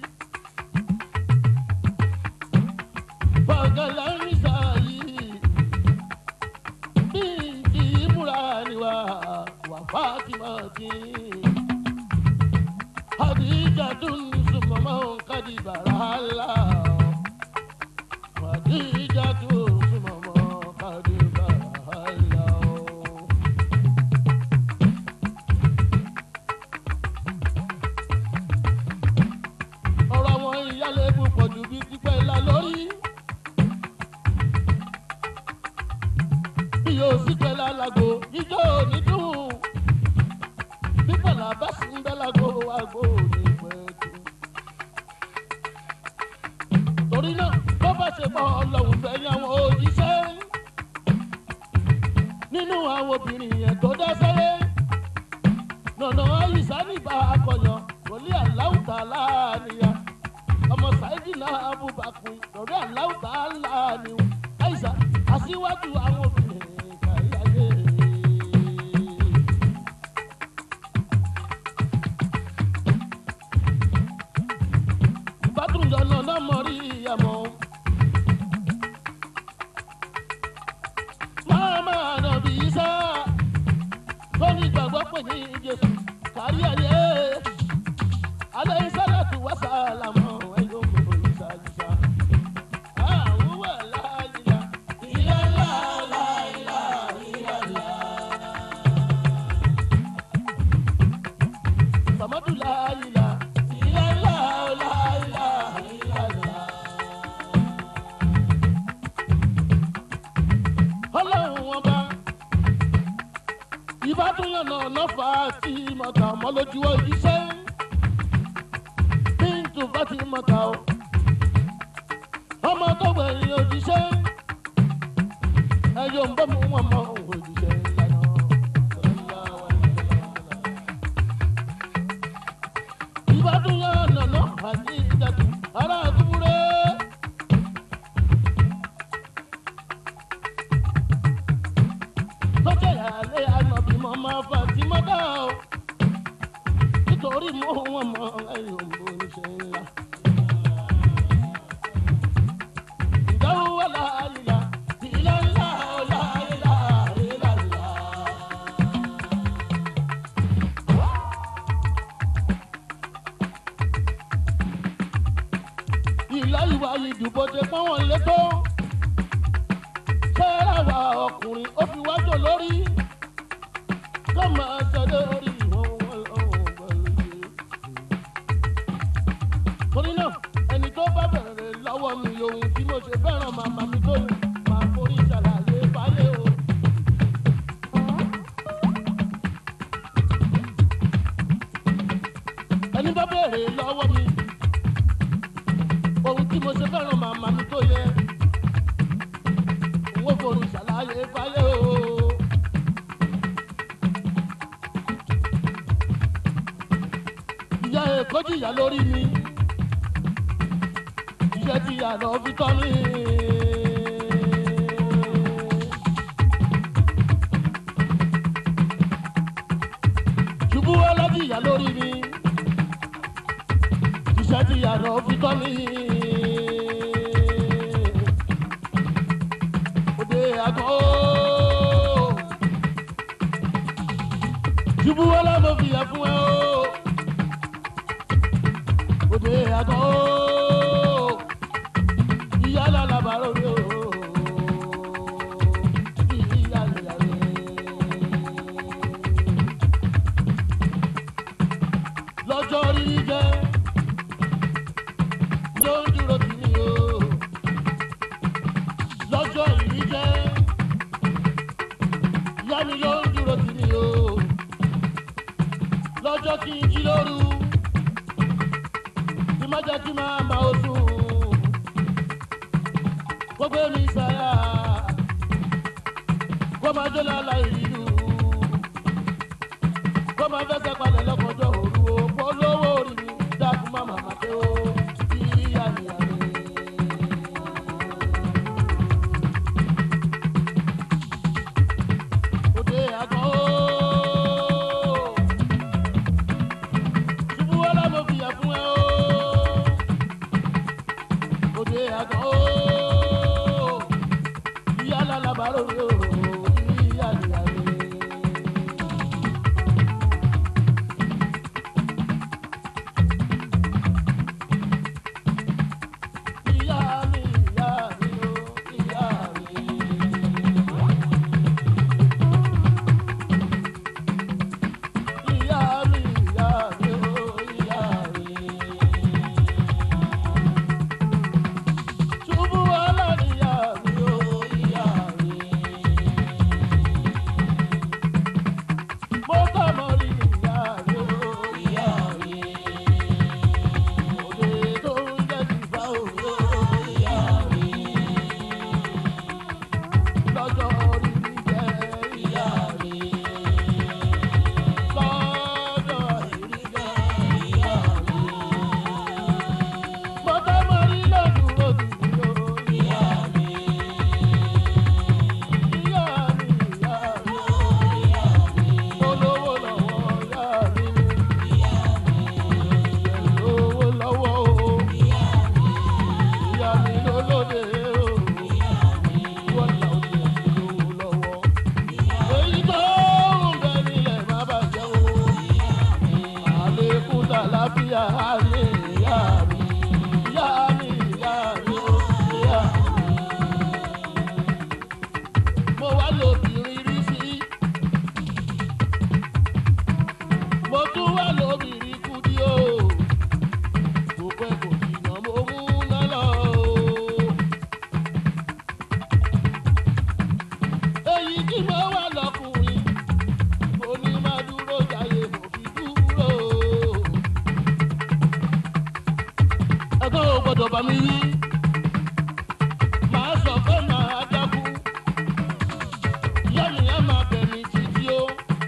Bagala Nisai. Binti Murani wa wa Fatima ti. Hadija tun sumama kadi barala. Hadija tun sumama kadi barala. ọ̀rọ̀ àwọn ìyálẹ́bù pọ̀jù bíi pípẹ́ ńlá lórí. bí yóò sì pẹ́ lálago ijó ní dùn. pípẹ́ làbá sí ń bẹ́ lágo àgbo ní pẹ̀tù. torí náà bó bá ṣe pọ̀ ọlọ́run fẹ́ ní àwọn òjíṣẹ́. nínú àwọn obìnrin yẹn tó dá sẹ́yẹ́ nọ̀nà àyíṣà nígbà akọ̀yàn wòlíì aláwùtà láàníyà ọmọ sáyidì náà abubakar lórí aláwùtà láàníwò àyíṣà aṣíwájú àwọn obìnrin kàyáyé. ìbátúndọ̀ nọ̀nà mọ̀rí ìyàmọ̀. máa máa nà bí sá tó ní ìgbàgbọ́ pè ní jésù kárí ayé alẹ́ ìsálàtú wá sàlámù ẹ̀yọ́ gbogbo ìsàlùsà. àwọn wà láàyè ìyá láàyè ìyá sàmọ́dù láàyè ìyá láàyè ìyá ọlọ́run wọn bá ìbádùnyàn náà lọ́fà tí mọ̀tà mọ́ lójú iṣẹ́ bíntù bá ti mọ̀tà o ọmọ tó gbẹ̀yìn òjíṣẹ́ ẹ̀yọ̀ ń bọ́ mu wọn mọ òjíṣẹ́ ìlànà. ìbádùnyàn náà lọ́fà tí ìdàtú ará àdúgbò tọ́jà ìyáálé ànàbí mọ́ máa fà tí mọ́ dá o nítorí mọ́ wọn mọ́ ẹ̀yọ̀ ń bọ́ níṣẹ́ ńlá. ìdáwó wà láàyè ìlà ńlá ọ̀la ìlà ìlà ńlá. ìlà ìwà ìdìbò ti pọ́n wọn létò fẹ́ràn wa ọkùnrin ó fi wájọ lórí kó máa sọ lórí ìwọ̀n wọn lọ́wọ́ gbọ́lódé. torí náà ẹni tó bá bẹ̀rẹ̀ lọ́wọ́ mi ohun tí mo ṣe fẹ́ràn màmá mi tó yẹ máa forí ṣàlàyé fáyé o. ẹni bá bẹ̀rẹ̀ lọ́wọ́ mi ohun tí mo ṣe fẹ́ràn màmá mi tó yẹ owó forí ṣàlàyé fáyé o. ìyá èkó jìyà lórí mi iṣẹ́ tí ìyá lọ fi tọ́ mi. ṣubú ọlọ́jìyà lórí mi iṣẹ́ tí ìyá lọ fi tọ́ mi. òde àgọ́ ṣubú ọlọ́mọ fìyà fún ẹ o òde àgọ́ ìyá lálàbàrò rẹ o ìyá lẹ́yà rẹ. lọ́jọ́ rí jẹ́ ló ń dúró tì mí má jẹ́ kí máa ma oṣù gbogbo mi sáyà kó máa jó lálá ìlú kó máa fẹsẹ̀ palẹ̀ lọ́kọjọ́ òru o kó lówó orí mi dákun má màmá tó ìyá ìyá mi. òde àgọ́ ooo ṣubú wọlé mo fìyà fún ẹ ooo òde àgọ́ ooo ìyá lálábàárò mi ooo ìyá ìyá mi. Ìyá mi, ìyá mi ooo, ìyá mi. Ìyá mi, ìyá mi ooo, ìyá mi. Ṣubú wọlé ni ìyá mi ooo, ìyá mi. Mo kọ́ mọ́ rí ni ìyá mi ooo, ìyá mi. Òde tó ń jẹ́ ti bá ooo, ìyá mi. Lọ́jọ́ orí mi jẹ́ ìyá mi. Lọ́jọ́ ìrí jẹ́ ìyá mi. Mo fẹ́ mọ rí lọ́dún òdì ooo, ìyá mi. Ìyá mi, ìyá mi ooo, ìyá mi. Mo lówó lọ́wọ́ ìyá mi. Ìyá mi. Lówó lọ́wọ́ ooo. Ìyá mi. Ìyá mi lólóde ooo. Ìyá mi. Wọ́n là ó jẹ́ lówó lọ́wọ́. Èyí tó ń bẹ nílẹ̀ má bàjẹ́ ooo. Àlékún tàlàfíà á ní ìyá mi. Ìyá mi, ìyá mi ooo, ìyá mi. Mo wá lóbìnrin rí sí. Mo tún wá lóbìnrin kú dí o. Kò pẹ́ kò jìnnà mo mú ná lọ o. Èyí tí mo wá lọkùnrin, mo ní má dúró jayé mo fi dúró. Ẹ̀gbọ́n ò gbọ́dọ̀ bá mi wí. Màá sọ pé màá dákú. Ìyá mi á máa bẹ̀ mí títí o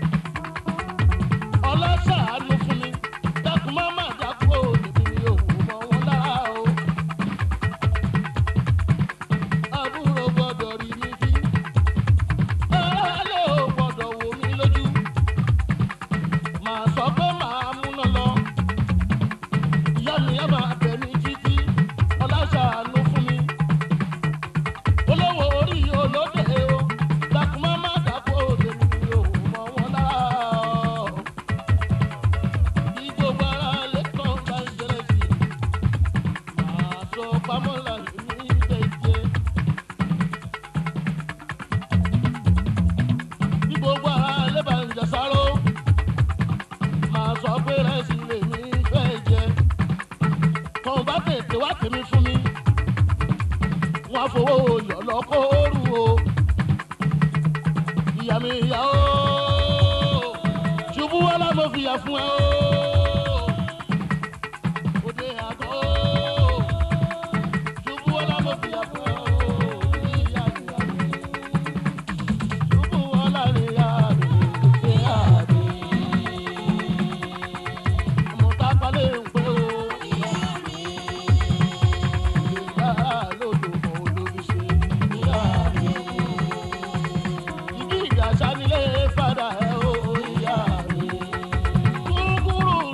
ọlọ́sàánú fún mi dákun má má dákú o lèmi ni òwò mọ wọn lára o. àbúrò gbọ́dọ̀ rí mi bí ẹlẹ́ ò gbọ́dọ̀ wò mí lójú. màá sọ pé màá múná lọ. ìyá mi á máa bẹ̀ mí títí ọlọ́sàánú fún mi. olówó orí olóde o dákun má má dákú o lèmi ni òwò mọ wọn lára o gbogbo ara lè kàn bá ń ṣẹlẹ̀ sí i. Màá sọ pamọ́ láti ní ìgbẹ́jẹ́. Bí gbogbo ara lè bá ń jàsáró. Màá sọ pé rẹ́sì lè ní ìfẹ́ jẹ. Tọ́hún bá tètè wá tèmi fún mi. Wọ́n á fowó yọ̀ lọ́kọ́ọ́rù o. Ìyá mi ìyá o. Ṣubú wá lámọ̀ fìyà fún ẹ o. Òde àgọ́ o. Ṣubú wá lámọ̀ fìyà fún ẹ o. Ìyá mi ìyá mi. Ṣubú wá lámọ̀ ìyá mi. Ìyá mi. Mo ta palẹ̀ ń pé o. Ìyá mi. Ìyá lòdò mọ́ olórí ṣe. Ìyá mi. Ìdí ìjà sanilé fada ẹ o. Ìyá mi. Kúrúkúrú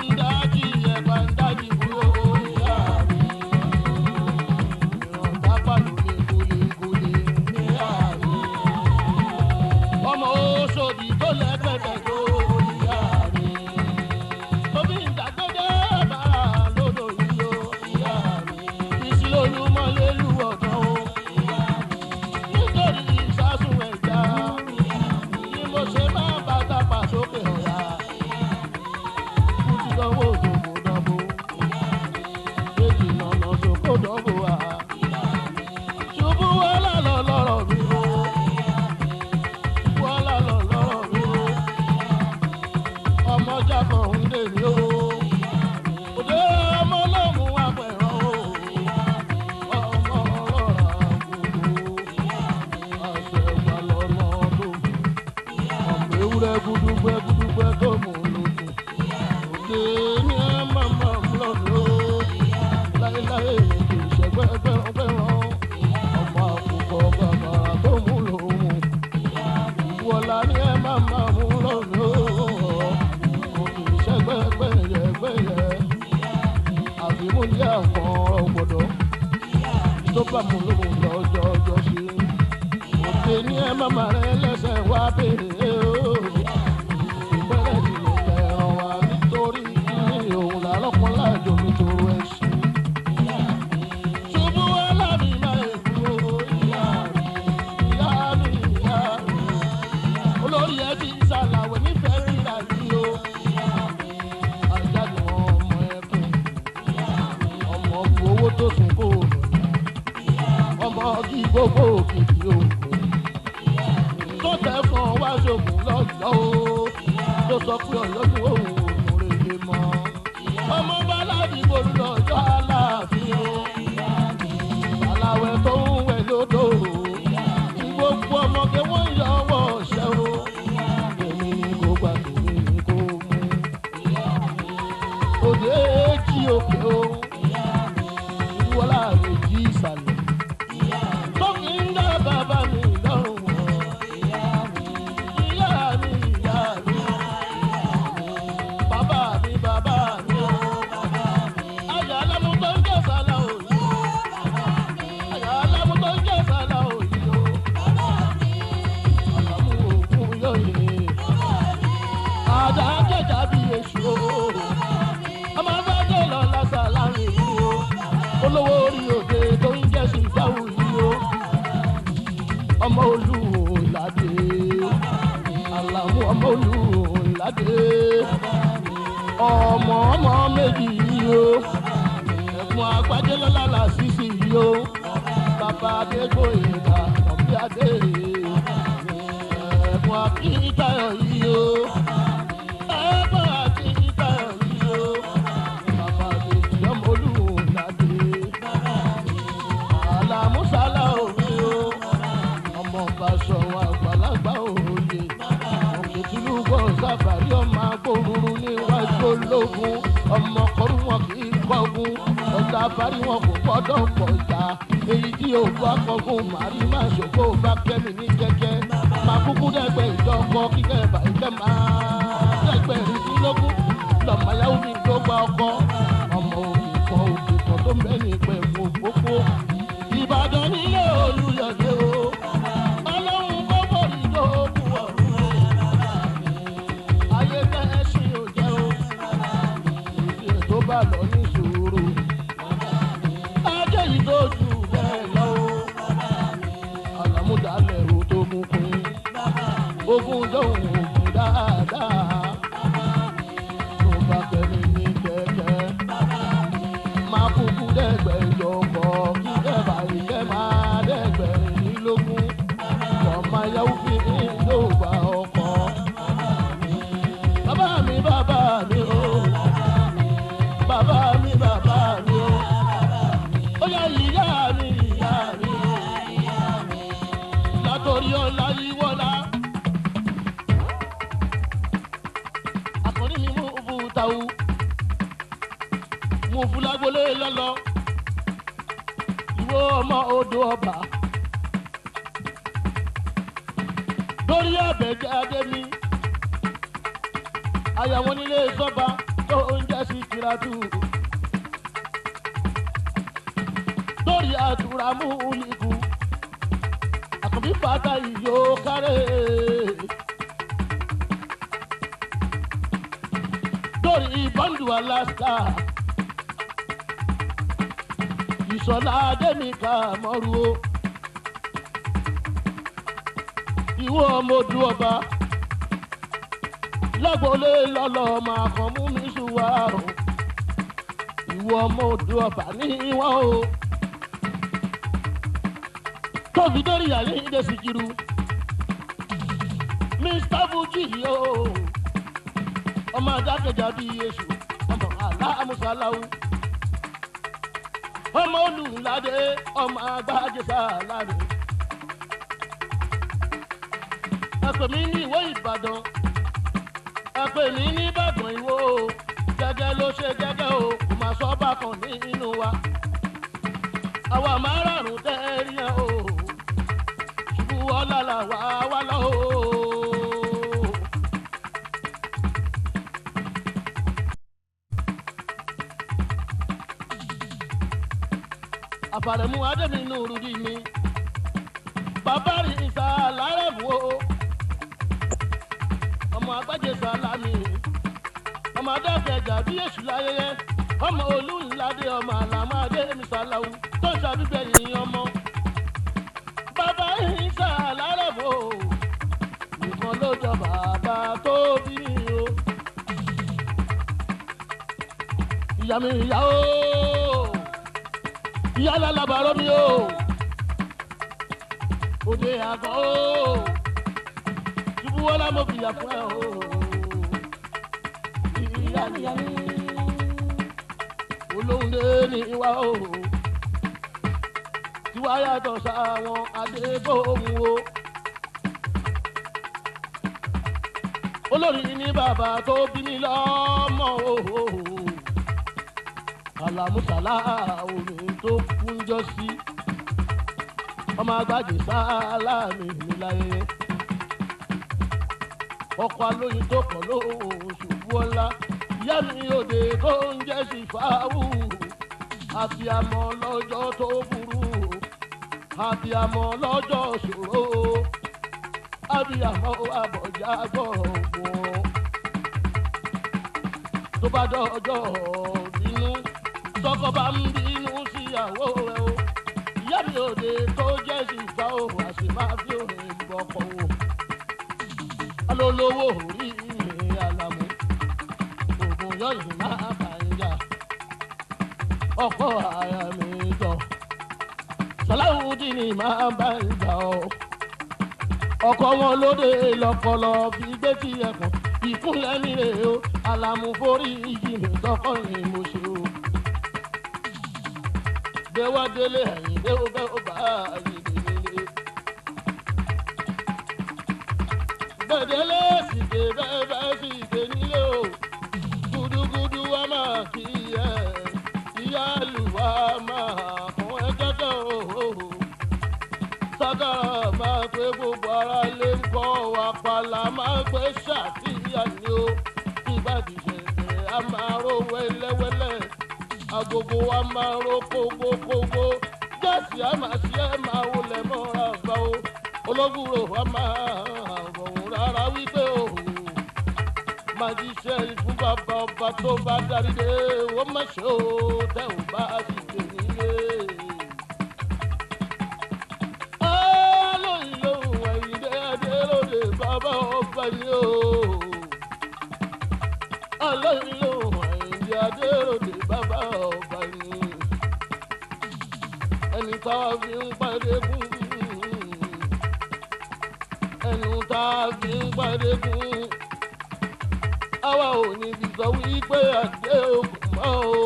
láéláé kì í ṣẹgbẹ́ gbẹ́ràngbẹ́ràn ọmọ àkùkọ bàbá tó mú lòun wọlá ní ẹ má má mú lọ́nà kò kì í ṣẹgbẹ́ gbẹ́yẹgbẹ́yẹ àfimúlé àwọn ọ̀gbọ̀dọ̀ tó bá mú lòun lọ́jọ́ ọjọ́ sí òde ní ẹ má má rẹ lẹ́sẹ̀ wá béèrè o ìbẹ̀rẹ̀ ti lè tẹ̀ràn wá nítorí ní òun làlọ́kùn láàjò nítorí ẹ̀sìn. ṣubú wá lábì máa èkú o ìyá mi ìyá mi ìyá mi olórí ẹ ti ṣàlàwé nífẹ̀ẹ́ rírà yìí o. àjáde wọn ọmọ ẹkùn ọmọ owó tó sùn kó o ọmọ kí gbogbo òkìkí o tó tẹ fún ọ wá ṣògùn lọ́jọ́ o tó sọ pé ọ̀yọ́ ni òun òun rè lè mọ́ ọmọ bá ládìgbò lọ́jọ́ aláàfin o aláwẹ̀ tó ń wẹ̀ lódò o tí gbogbo ọmọge wọ́n yọ ọwọ́ ṣẹ́ o èmi ni kò gbà tèmi ni kò mú òde jí òkè o ìwọlá rẹ̀ jí ìsàlẹ̀ tó kì í dá bàbá mi lọ́rùn wọ̀ ìyá mi ìyá mi bàbá mi bàbá mi o àyà alámú tó ń jẹ́ sálá òyì àyà alámú tó ń jẹ́ sálá òyì o àlámú òkun yọ̀yẹ̀ àdá jẹ̀jà bí èṣù o ọmọ abájọ́ lọ lásà láàrin ìlú o olówó orí òde tó ń jẹ́ sí ìjáwó yìí o ọmọ olúwo ládé àlàmú ọmọ olúwo ládé ọmọ ọmọ méjì yìí o ẹ̀gbọ́n agbájé lọ́la là sísì yìí o bàbá adégbòyìnbá ọ̀bí adé ẹ̀gbọ́n akíntayọ̀ yìí o ẹ̀gbọ́n akíntayọ̀ yìí o bàbá àbèjì ọmọ olúwo ládé àlàmúsálà òní o ọmọ ọba sọ̀rọ̀ àgbàlagbà òye òkè tìlúbọ̀ sábàrí ọmọ agbóruru níwájú ológun ọmọ kọrú wọn kì í kọgun ọ̀tá parí wọn kò gbọ́dọ̀ pọ̀ ìta èyí tí ò bá kọgun màrí má ṣògo bá kẹ́mi ní kẹ́kẹ́ máa kúkú dẹ́gbẹ́ ìjọkọ kíkẹ́ bàjẹ́ máa dẹ́gbẹ́ ìdílógún lọ́mọyàwó mi ló gba ọkọ ọmọ òkè kan òkè kan tó mẹ́rin pẹ̀lú òpópó ìbàdàn nílé olùyọ̀dé o ọlọ́run kọ́ bọ̀rì lóògùn ọ̀run ayé tẹ́ ẹ ṣì ò jẹ́ o ìdí ètò bá lọ ní sùúrù ajé yìí tó jù bẹ́ẹ̀ lọ o àlàmúdàlẹ̀ ò tó mú pin ogun dóhùn ògùn dáadáa tó bá kẹ́mi ní kẹ́kẹ́ máa kúkú dẹ́gbẹ̀jọ kọ́ kí kẹ́bà ìkẹ́ máa dẹ́gbẹ̀rínlógún ọmọ ayáwó fi ní yóò gba ọkọ̀. bàbá mi bàbá mi o bàbá mi bàbá mi o ó yá ìyá mi ìyá mi látòrí ọ̀la yíwọ́lá. àkọ́rí mi mú bùtàwù mo fúlágbólé lọ́lọ́ ìwọ ọmọ odò ọba lórí àbẹ̀jáde mi àyàwó nílé sọ́ba tó ń jẹ́ sí kìràtù lórí àtúrámù olùkù àkànbí fata ìyó kárẹ̀ lórí ìbọ̀ǹdù alaska ìsọ̀lá adẹ́mìkà mọ́rú o. ìwọ ọmọdún ọba lágbólé lọ́lọ́ máa kàn mú mi ṣùwà o. ìwọ ọmọdún ọba ní ìwọ o. tóbi dórí àlè ìdè sìkìrù. mr fuji o. ọmọ adákẹ́jà bíi èṣù ọmọ aláàmúsálàwù ọmọ olùládé ọmọ agbájẹsà láre. ẹ̀pẹ̀ mi ní ìwé ìbàdàn ẹ̀pẹ̀ mi ní ìbàdàn ìwò gẹ́gẹ́ ló ṣe gẹ́gẹ́ o kò máa sọ bákan ní nínú wa àwa márààrún tẹ́rí yẹn o ṣubú ọ̀la là wá wá lọ o. àfàrẹ̀mú adébínú rúdi mi bàbá rí ìsà lárẹ̀mú o ọmọ agbájé sálámì ọmọ adákẹ́jà bí èṣù láyẹyẹ ọmọ olúńládé ọmọ àlàmádé mísàláwù tó ń ṣàbíbẹ̀ yìí ọmọ bàbá ìsà lárẹ̀mú o nìkan ló jọ bàbá tó bí mi o ìyá mi ìyá o ìyá lálábàárọ̀ mi o òde àgọ́ o ṣubú wọlé mo fìyà fún ẹ o ìyá ìyá mi olóhùn lé ní ìwà o tiwa yàtọ̀ sáwọn adébóhùn o olórí ní bàbá tó bí mi lọ́mọ o alamusala omi tó kúnjọ sí ọmọ agbájé sálámì níláyé ọkọ alóyin tó kọ lóṣù bọ́lá ìyá mi òde tó ń jẹ́ sí fáwù àbíamọ lọ́jọ́ tó burú àbíamọ lọ́jọ́ ṣòro àbíamọ àbọ̀já gbọ̀ngbọ̀n tó bá dọ́jọ́ bínú tọkọ bá ń bínú síyàwó ẹ o ìyá mi òde tó jẹ́ sí ìgbà o àṣì máa fi òde gbọ́kọ̀ o alólówó orí mi àlàmú oògùn yọ̀yìn máa bá ń jà ọkọ àyà mi jọ sọláwùdí ni máa bá ń jà ọ ọkọ wọn lóde lọpọlọ fi gbé tí ẹkùn ìkúnlẹ̀ mi rè o àlàmú forí yìí mi tọkọ ni mo ṣe o gbéwá délé ẹ̀yìn dé ó bẹ́ ó bá ayé délé. gbẹ̀dẹ́lé sì ké bẹ́ẹ̀ bẹ́ẹ̀ sì ké nílé o gudugudu wa máa kí ẹ ìyá àlùwà máa kún ẹ kẹ́kẹ́ o. sákàrà máa pé gbogbo ara lè ń kọ́ wa pàlà máa pé ṣàtìyàn ni o ìgbàdí ṣẹ̀ṣẹ̀ a máa ró wẹ́lẹ́wẹ́lẹ́ agogo wa máa ro kókókókó jẹ́sì á máa ṣe é máa wọlé mọ́ra gbà ó olóbùrò wa máa rọrùn rárá wípé o máa jíṣẹ́ fún bàbá ọba tó bá darí dé ó má ṣe ó tẹ́ ò bá sì dé nílé. alóyìn lòun ẹ̀yìn dé adé lóde bàbá ọba ni o alóyìn lòun ẹ̀yìn dé adé lóde bàbá ọba ni ẹni tá a fi ń pàdé fún ẹnu tá a fi ń pàdé fún àwa ò ní fi sọ wípé àdé ògùn mọ́ o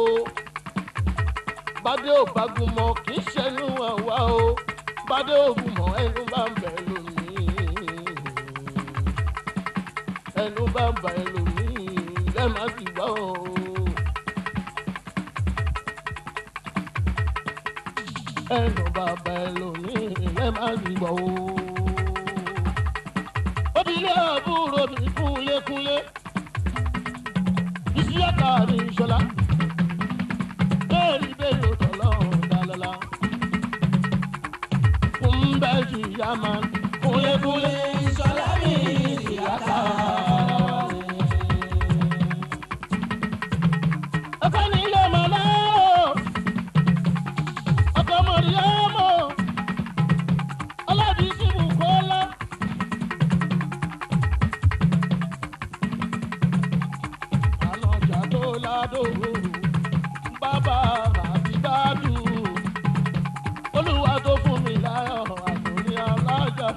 bàdé ò bá gùn mọ́ kì í ṣẹnu àwa o bàdé ògùn mọ́ ẹnu bá ń bẹ̀ lónìí ẹnu bá ń bẹ̀ lónìí lẹ́ẹ̀ma sì gbọ́ o. ẹnu bàbá ẹlòmíì lẹ́ẹ̀ma sì gbọ́ o. obìnrin àbúrò mi kúnlékúnlé ìṣíyàtà mi ṣọlá bẹ́ẹ̀ni bẹ́ẹ̀ ló tọ̀lọ́ dalọ́lá fún bẹ́ẹ̀ jù yá máa kúnlékúnlé ṣọlá mi ìṣíyàtà. ọkọ ní ilé ọmọ náà ọkọ mọ̀rí ọmọ ọlọ́dún ìṣubú kọ́lá. àlọ́jà tó ládòwò bàbá àbíbádù olúwa tó fún mi láyọ̀ àtòní alájà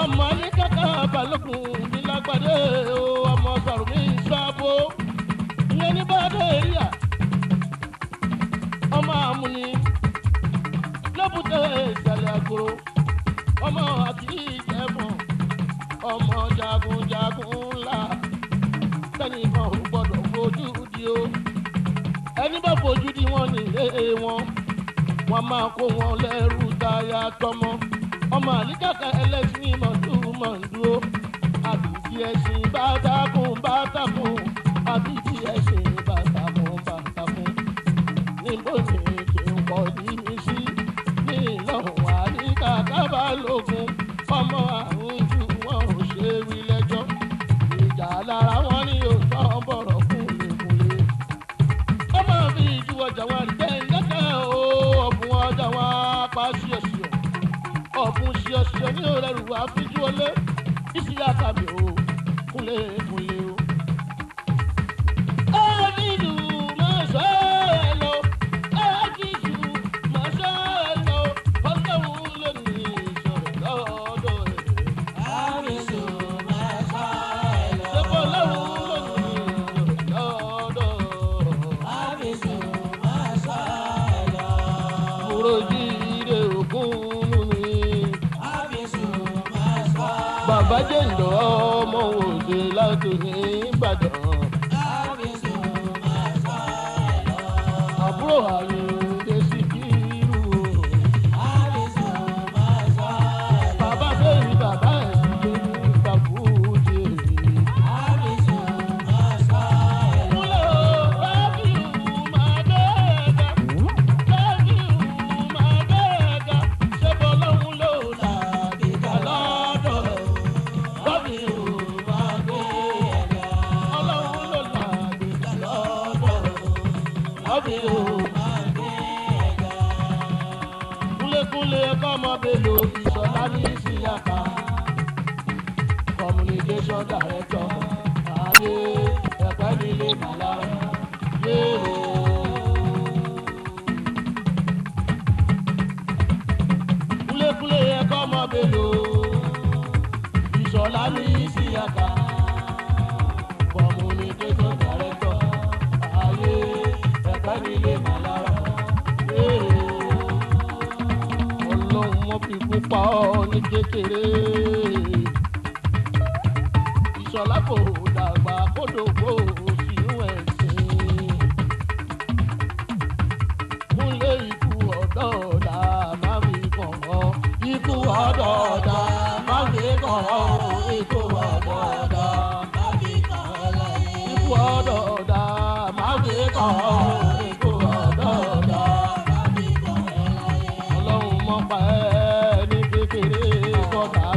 ọmọ ní kàkà balógun bí lágbàdé o ọmọ sọ̀rọ̀ mi sábò ìyẹn ní bàdé ríà ọmọ àmúni lọ́bùtẹ́ ìsàlẹ̀ àgòrò ọmọ àti ìjẹ̀bọ̀ ọmọ jagunjagun ńlá tẹnìkan ò gbọdọ̀ fojú di o ẹni bá fojú di wọn nílé wọn wọn máa kó wọn lẹ́rù táyà tọmọ ọmọ àlíkàkà ẹlẹ́sìn mọ̀túmọ̀dúró àbíjí ẹ̀sìn bàtàkùn bàtàkùn àbíjí ẹ̀sìn bàtàkùn bàtàkùn níbo ni kí n kọ́ ní mi sí ní ìlọ́run àlíkàkà balógun ọmọ àrùn jù wọn ò ṣe wí lẹ́jọ́ ìjà lára wọn ni yóò tán bọ̀rọ̀ kúlẹ̀kúlẹ̀ ó máa fi ìjú ọjà wọn rí bẹ́ẹ̀ lẹ́kẹ̀ o ọ̀bùn ọjà wọn apá ṣíọ̀ṣíọ̀ ọ̀bùn ṣíọ̀ṣíọ̀ ní òrẹ́rù àfijú ọlé ìsì àtàbí o kúnlẹ̀ kúnlẹ̀ o. Ẹ́ẹ̀dìdù máa ṣọ́ ẹ lọ, ẹ́ẹ̀dìdù máa ṣọ́ ẹ lọ, ọlọ́run ló ní ìṣòro lọ́dọ̀ ẹ̀. Ṣé bọ́lọ́run ló ní ìṣòro lọ́dọ̀? Múròjìire ògún mi. Bàbá jẹ́ ìlọ ọmọ òde láti ní Ìbàdàn. Àbúrò àyèdè sí kírù. Bàbá bẹ́ẹ̀ bàbá ẹ̀ sì gbé ní Bàbújì. Múlẹ̀ o, rábìù máa dẹ́ẹ̀dá. Rábìù máa dẹ́ẹ̀dá. Ṣé bọ́lọ́hún ló là ìgbà lọ́dọ̀? Rábìù máa dẹ́ẹ̀dá. Ọlọ́hun ló là ìgbà lọ́dọ̀. Rábìù máa dẹ́ẹ̀dá. Kúlékúlé ẹ̀kọ́ ọmọ Bello Ìṣọ̀lá ní Ìsìyàká. Communication director Adé Ẹ̀pẹ́ nílé Màlára. Yéèrè. Kúlékúlé ẹ̀kọ́ ọmọ Bello Ìṣọ̀lá ní Ìsìyàká. Communication director Adé Ẹ̀pẹ́ nílé Màlára. Yéèrè ọlọ́run wọn fi kú pa ọ́ ní kékeré. ìṣọ̀lá kò dàgbà kódògbò sínú ẹ̀sìn. kúnlé ikú ọ̀dọ́ ọ̀dà má fi kàn ọ́. ikú ọ̀dọ́ ọ̀dà má fi kàn ọ́. ikú ọ̀dọ́ ọ̀dà má fi kàn ọ́ láyé. ikú ọ̀dọ́ ọ̀dà má fi kàn ọ́. ikú ọ̀dọ́ ọ̀dà má fi kàn ọ́ láyé ọlọ́run mọ́ pa ẹ́ ní kékeré kọ́ta